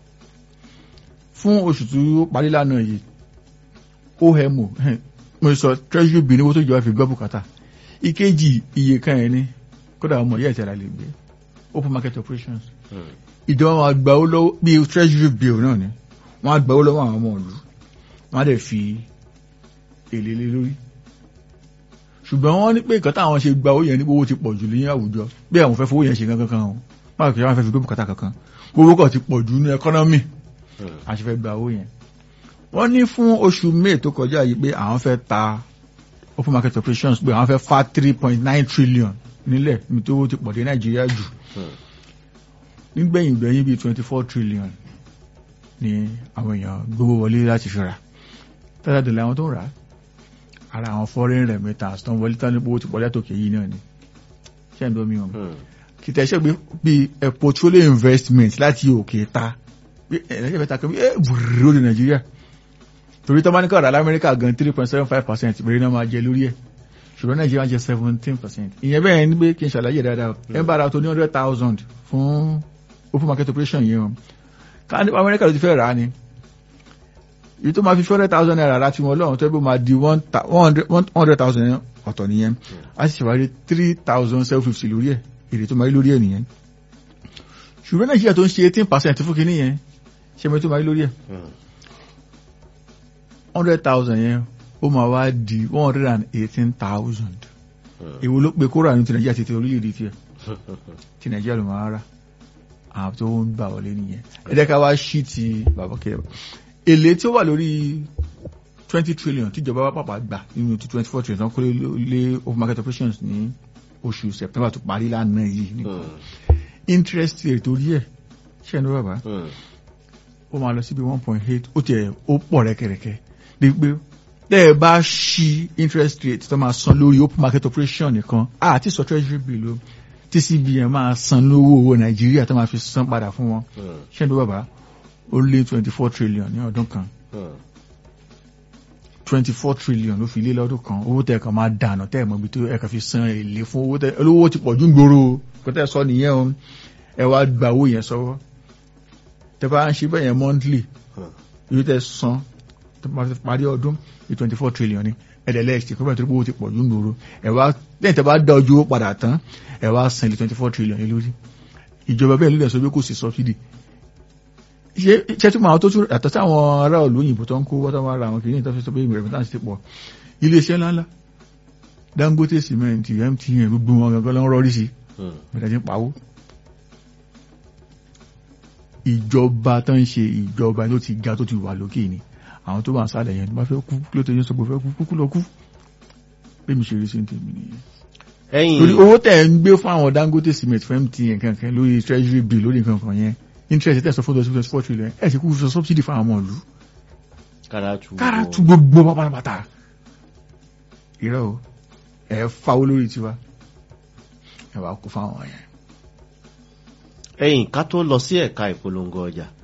fún oṣù tó parí lánàá yìí OMO mo sọ treasury bill níwó tó jọba fi gbọ́ bùkátà ìkejì iye kan ẹ̀ ní kódà ọmọ ìyá ìtẹ̀lá lè gbé open market operations ìjọba wọn àgbà ó lọ́wọ́ bí treasury bill náà ni wọ́n àgbà ó lọ́wọ́ àwọn ọmọ ìlú wọ́n á dẹ̀ fi èlé lé lórí ṣùgbọ́n wọ́n ní pé nǹkan táwọn ṣe gba owó yẹn ní owó ti pọ̀ jù ní àwùjọ bí àwọn fẹ́ fowó yẹn ṣe kankan kan o báwo kì í wọ́n fẹ́ fi gbé bùkátà kankan owó kan ti pọ̀ jù ní ẹkọ́nọ́mì àti fẹ́ gba owó yẹn wọ́n ní fún oṣù may tó kọjá yìí pé àwọn fẹ́ ta open market operations pé àwọn fẹ́ fa three point nine trillion nílẹ̀ ní tó ti pọ̀ dé nàìjíríà jù nígbẹ̀yìn gbẹ̀yìn bíi twenty four trillion ni àwọn èèyàn gbówó wọlé láti fi rà tẹ́lẹ̀dẹ̀lẹ̀ àwọn tó ń rà á ara àwọn foreign remittance tó ń wọlé tán nípo ti pọ̀lẹ́ tòkè yìí náà ni ṣé ń domi ọmọ kìtẹ́ ṣe pé bí ẹ portfolio investment láti òkè ta bí ẹ̀rẹ́ṣẹ̀ fẹ́ ta kan bí ẹ bùrù ní nàìjíríà torí tó bá ní kọ̀ọ̀dà lamẹ́ríkà gan three point seven five percent ìbẹ̀rẹ̀ náà máa jẹ lórí ẹ̀ ṣùgbọ́n nàìjíríà jẹ seventeen percent ìyẹn bẹ́ẹ̀ ni pé kí n ṣàlàyé dáadáa ẹ bá ara tó ní hundred thousand fún open market operation yìí o ká ní amẹ́ríkà ló ti fẹ́ rà á ni èyí tó máa fi hundred thousand naira láti wọn lọ́run tó bó máa di one hundred thousand ọ̀tọ̀ nìyẹn a sì ṣèwádìí three thousand seven fifty lórí ẹ̀ èrè tó máa rí lórí ẹ̀ nìyẹn ṣùgbọ́n nàìjíríà tó ń ṣe eighteen percent fún kinní yẹn ṣe mi tó máa rí lórí ẹ̀ hundred thousand yẹn ó máa wá di one hundred and eighteen thousand èwo ló pe kóra ní ti nàìjíríà ti ti orílẹ̀-èdè tiẹ̀ ti nàìjíríà ló máa rà àwọn tó ń gbà wọlé nìyẹn ẹ jẹ́ ká wá ṣí ti bàbá kẹrẹ èlé tí ó wà lórí twenty trillion tíjọba wa pàpà gbà nínú ti twenty four trillion kó lé open market operations ní oṣù september tó parí lánàá yìí nìkan interest rate orí ẹ̀ ṣe ní bàbá ó máa lọ síbi one point eight ó tiẹ̀ ó pọ̀ rẹ́kẹ̀rẹ́kẹ́ ní pé tẹ́ ẹ bá ṣí interest rate tó máa san lórí open market operation nìkan àti sọ treasury bill o tí cbn máa san lówó owó nàìjíríà tó máa fi san padà fún wọn ṣé ní bàbá ó lé twenty four trillion ní ọdún kan twenty four trillion ló fi lé lọ́dún kan owó tẹ̀ kan máa dànù tẹ̀ mọ́ ibi tó ẹ̀ka fi san èlé fún owó tẹ̀ olówó ti pọ̀ jù ń gbòòrò kó tẹ̀ sọ nìyẹn o ẹ wá gba owó yẹn sọ́wọ́ tẹ bá ń ṣe bẹ́ẹ̀ yẹn monthly ibi tẹ̀ san tó máa fi parí ọdún ní twenty four trillion ni ẹ̀dẹ̀lẹ́ẹ̀sì kó bẹ́ẹ̀ tó owó ti pọ̀ jù ń gbòòrò ẹ wá lẹ́yìn tẹ bá dá ojú owó padà tán ẹ wá san ilé twenty four trillion yẹn lórí ìjọba bẹ́ẹ̀ ló dẹ̀ sọ pé kò sí subsidy ṣe tí màá tó tún àtọ́ sí àwọn ará ìlú òyìnbó tó ń kó wọ́n tó máa ra àwọn kìíní tó fi sọ pé ìmọ̀ rẹ̀mítà ti pọ̀ iléeṣẹ́ ńláńlá Dangote cement MTN gbogbo wọn gangan ló ń rọrí sí mẹ́ta ti ń pawó ìjọba tó ń ṣe ìjọba ló ti ga tó ti wà lókè ni àwọn tó wà ń sálẹ̀ yẹn bá fẹ́ kú kí ló tó yẹ sọ pé fẹ́ kú kúkú lọ kú pé mi ṣe rí sí tèmi nìyẹn torí owó tẹ̀ ń gbé fún àwọn Dangote cement fún MTN kankan lórí treasury bill lórí nǹkan kan yẹn interest tẹ̀sán fún twenty twenty four trillion ẹ̀ sì kú sọ subsidy fún àwọn ìlú. káràtú gbogbo pátápátá. irọ́ o ẹ̀ fáwọ́ lórí tiwa ẹ̀ wá kó fáwọn yẹn. ẹ̀yìn ká tó lọ sí ẹ̀ka ìpolongo ọjà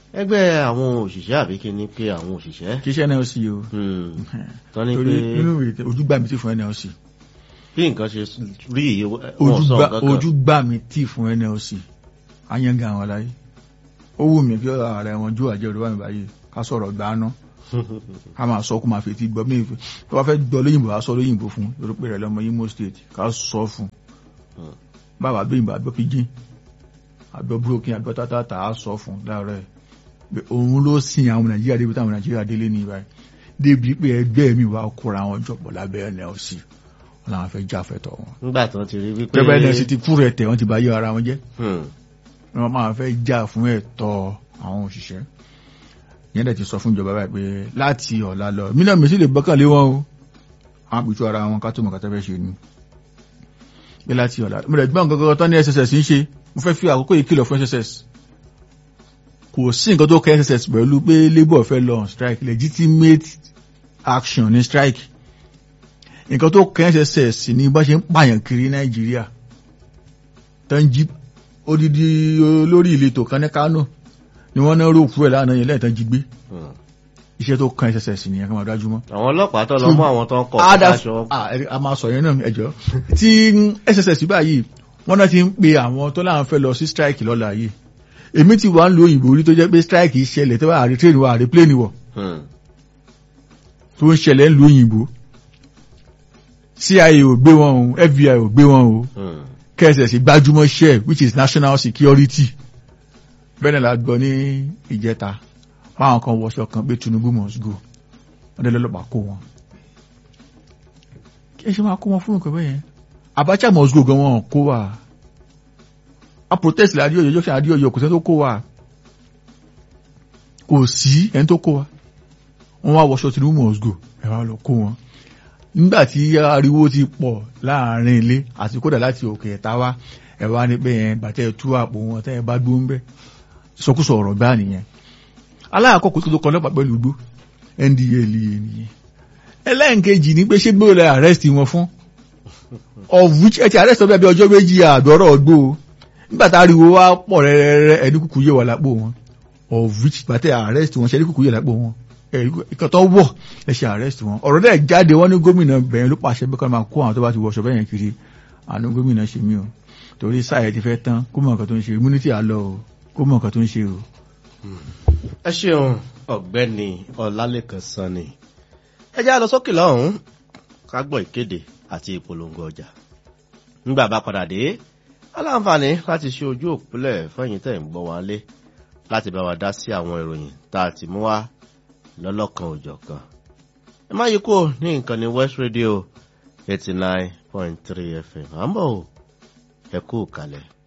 ẹgbẹ́ àwọn òṣìṣẹ́ àbí kí ni pé àwọn òṣìṣẹ́ kì í ṣe nlc o tán ní torí pé nínú ìwé ojúgbà mi tí fún nlc bí nǹkan ṣe rí iye wọn sọ ojúgbà nǹkan kan ojúgbà mi tí fún nlc ayanga àwọn aláyé ó wù mí kí ààrẹ wọn jó àjẹ òdòwà mi báyìí ká sọ̀rọ̀ gbaná ká máa sọ kó máa fetí gbọ́ mí tó bá fẹ́ gbọ́ lóyìnbó á sọ lóyìnbó fún lórí pé rẹ̀ lọ́mọ Imo State ká sọ fún Hmm. bàbá gbẹ̀yìnbó àgbọ̀ pidgin àgbọ̀ broken àgbọ̀ tátàtà á sọ fún láàárọ̀ ẹ̀ pé òun ló sin àwọn Nàìjíríà débi táwọn Nàìjíríà délé ní ibà débi pé ẹgbẹ́ mi wà kóra wọn jọpọ̀ lábẹ́ NLC wọn làwọn fẹ́ jáfẹ́tọ̀ wọn nígbà tán ti rí wípé pẹ́pẹ́ NLC ti kú rẹ̀ tẹ̀ wọ́n ti bá yé ara wọn jẹ́ Hmm. wọ́n máa fẹ́ jà fún ẹ̀tọ́ àwọn òṣìṣẹ́ yẹn dẹ̀ ti sọ fún ìjọba báyìí pé láti ọ̀la lọ mínà mi sì lè gbọ́kànlé wọn o àwọn àpìtú ara wọn ká tó mọ̀ kátà fẹ́ ṣe ni pé láti ọ̀la mo rẹ̀ gbọ́n gangan tán ní SSS ń ṣe mo fẹ́ fi àkókò yìí kìlọ̀ fún SSS kò sí nǹkan tó kẹ́ SSS pẹ̀lú pé labour fẹ́ lọ on strike legitimate action ní strike nǹkan tó kẹ́ SSS ní bá ṣe ń pààyàn kiri Nàìjíríà tó ń jí odidi olórí ìletò kan ní Kánò ni wọ́n náà rò kúrò lánàá yẹn lẹ́ẹ̀tàn jí gbé Hmm. iṣẹ́ tó kan SSS nìyẹn kí wọ́n dájú mọ́. àwọn ọlọ́pàá tó lọ mú àwọn tó ń kọ̀ Ada- aṣọ Ah, ẹ- a máa sọ yẹn náà ẹjọ́ tí SSS báyìí wọ́n náà ti ń pe àwọn tó láwọn fẹ́ lọ sí strike lọ́la yìí èmi ti wà ń lo òyìnbó rí tó jẹ́ pé strike ṣẹlẹ̀ tó wà àrí train wà àrí plane wọ̀ Hmm. tó ń ṣẹlẹ̀ ń lo òyìnbó CIA ò gbé wọn o FBI ò gbé wọn o Hmm. kẹsẹ̀sì gbájúmọ́ share which is national security bẹ́ẹ̀ náà la gbọ́ ní ìjẹta báwọn kan wọṣọ kan pé Tinubu must go wọ́n dé lọ́lọ́pàá kó wọn kí ẹ ṣe máa kó wọn fún nǹkan bẹ́yẹn Abacha must go gan wọn kó wa a protest la adéyọyọ junction adéyọyọ kò sẹ́ni tó kó wa kò sí ẹni tó kó wa wọ́n wá wọṣọ Tinubu must go ẹ wá lọ kó wọn nígbà tí ariwo ti pọ̀ láàrin ilé àti kódà láti òkè ẹ̀ta wá ẹ wá ní pé yẹn bàtẹ́ tú àpò wọn tẹ́ ẹ bá gbó ń bẹ́ sọkúsọ ọ̀rọ̀ gbá nìyẹn aláàkọ́kọ́ tó kọ́ lọ́pàá pẹ̀lú igbó ndla nìyẹn ẹlẹ́nkejì ní pé ṣé gbé lọ arrest wọn fún of which ẹ ti arrest ọbẹ̀ bí ọjọ́ méjì àdọ́rọ̀ gbó o nígbà tá ariwo wá pọ̀ rẹ́rẹ́rẹ́ ẹni kúkú yé wà lápò wọn of which bàtẹ́ arrest wọn ṣe ẹni kúkú yé lápò wọn ìkọ̀tọ̀ wọ̀ ẹ ṣe arrest wọn ọ̀rọ̀ dẹ̀ jáde wọ́n ní gómìnà bẹ̀rẹ̀ ló pàṣẹ pé kọ́ máa kó àwọn tó bá ti wọṣọ bẹ́yẹn kiri àánú gómìnà ṣe mí o torí sáà ẹ ti fẹ́ tán kó mọ̀ nǹkan tó ń ṣe immunity àlọ́ o kó mọ̀ nǹkan tó ń ṣe o. ẹ ṣeun ọ̀gbẹ́ni ọlálẹ́kan sanni ẹ já lọ sókè lọ́hùnún ká gbọ́ ìkéde àti ìpolongo ọjà nígbà bá padà dé aláǹfààní láti ṣe ojú òpìlẹ̀ fẹ́yìn tẹ̀ ń gbọ́ wa lé láti bá wa dá sí àwọn ìròyìn tá a ti mú wá lọ́lọ́kan òjọ̀ kan ẹ má yí kúrò ní nǹkan ní West Radio eighty nine point three FM à ń bọ̀ o ẹ kú kalẹ̀.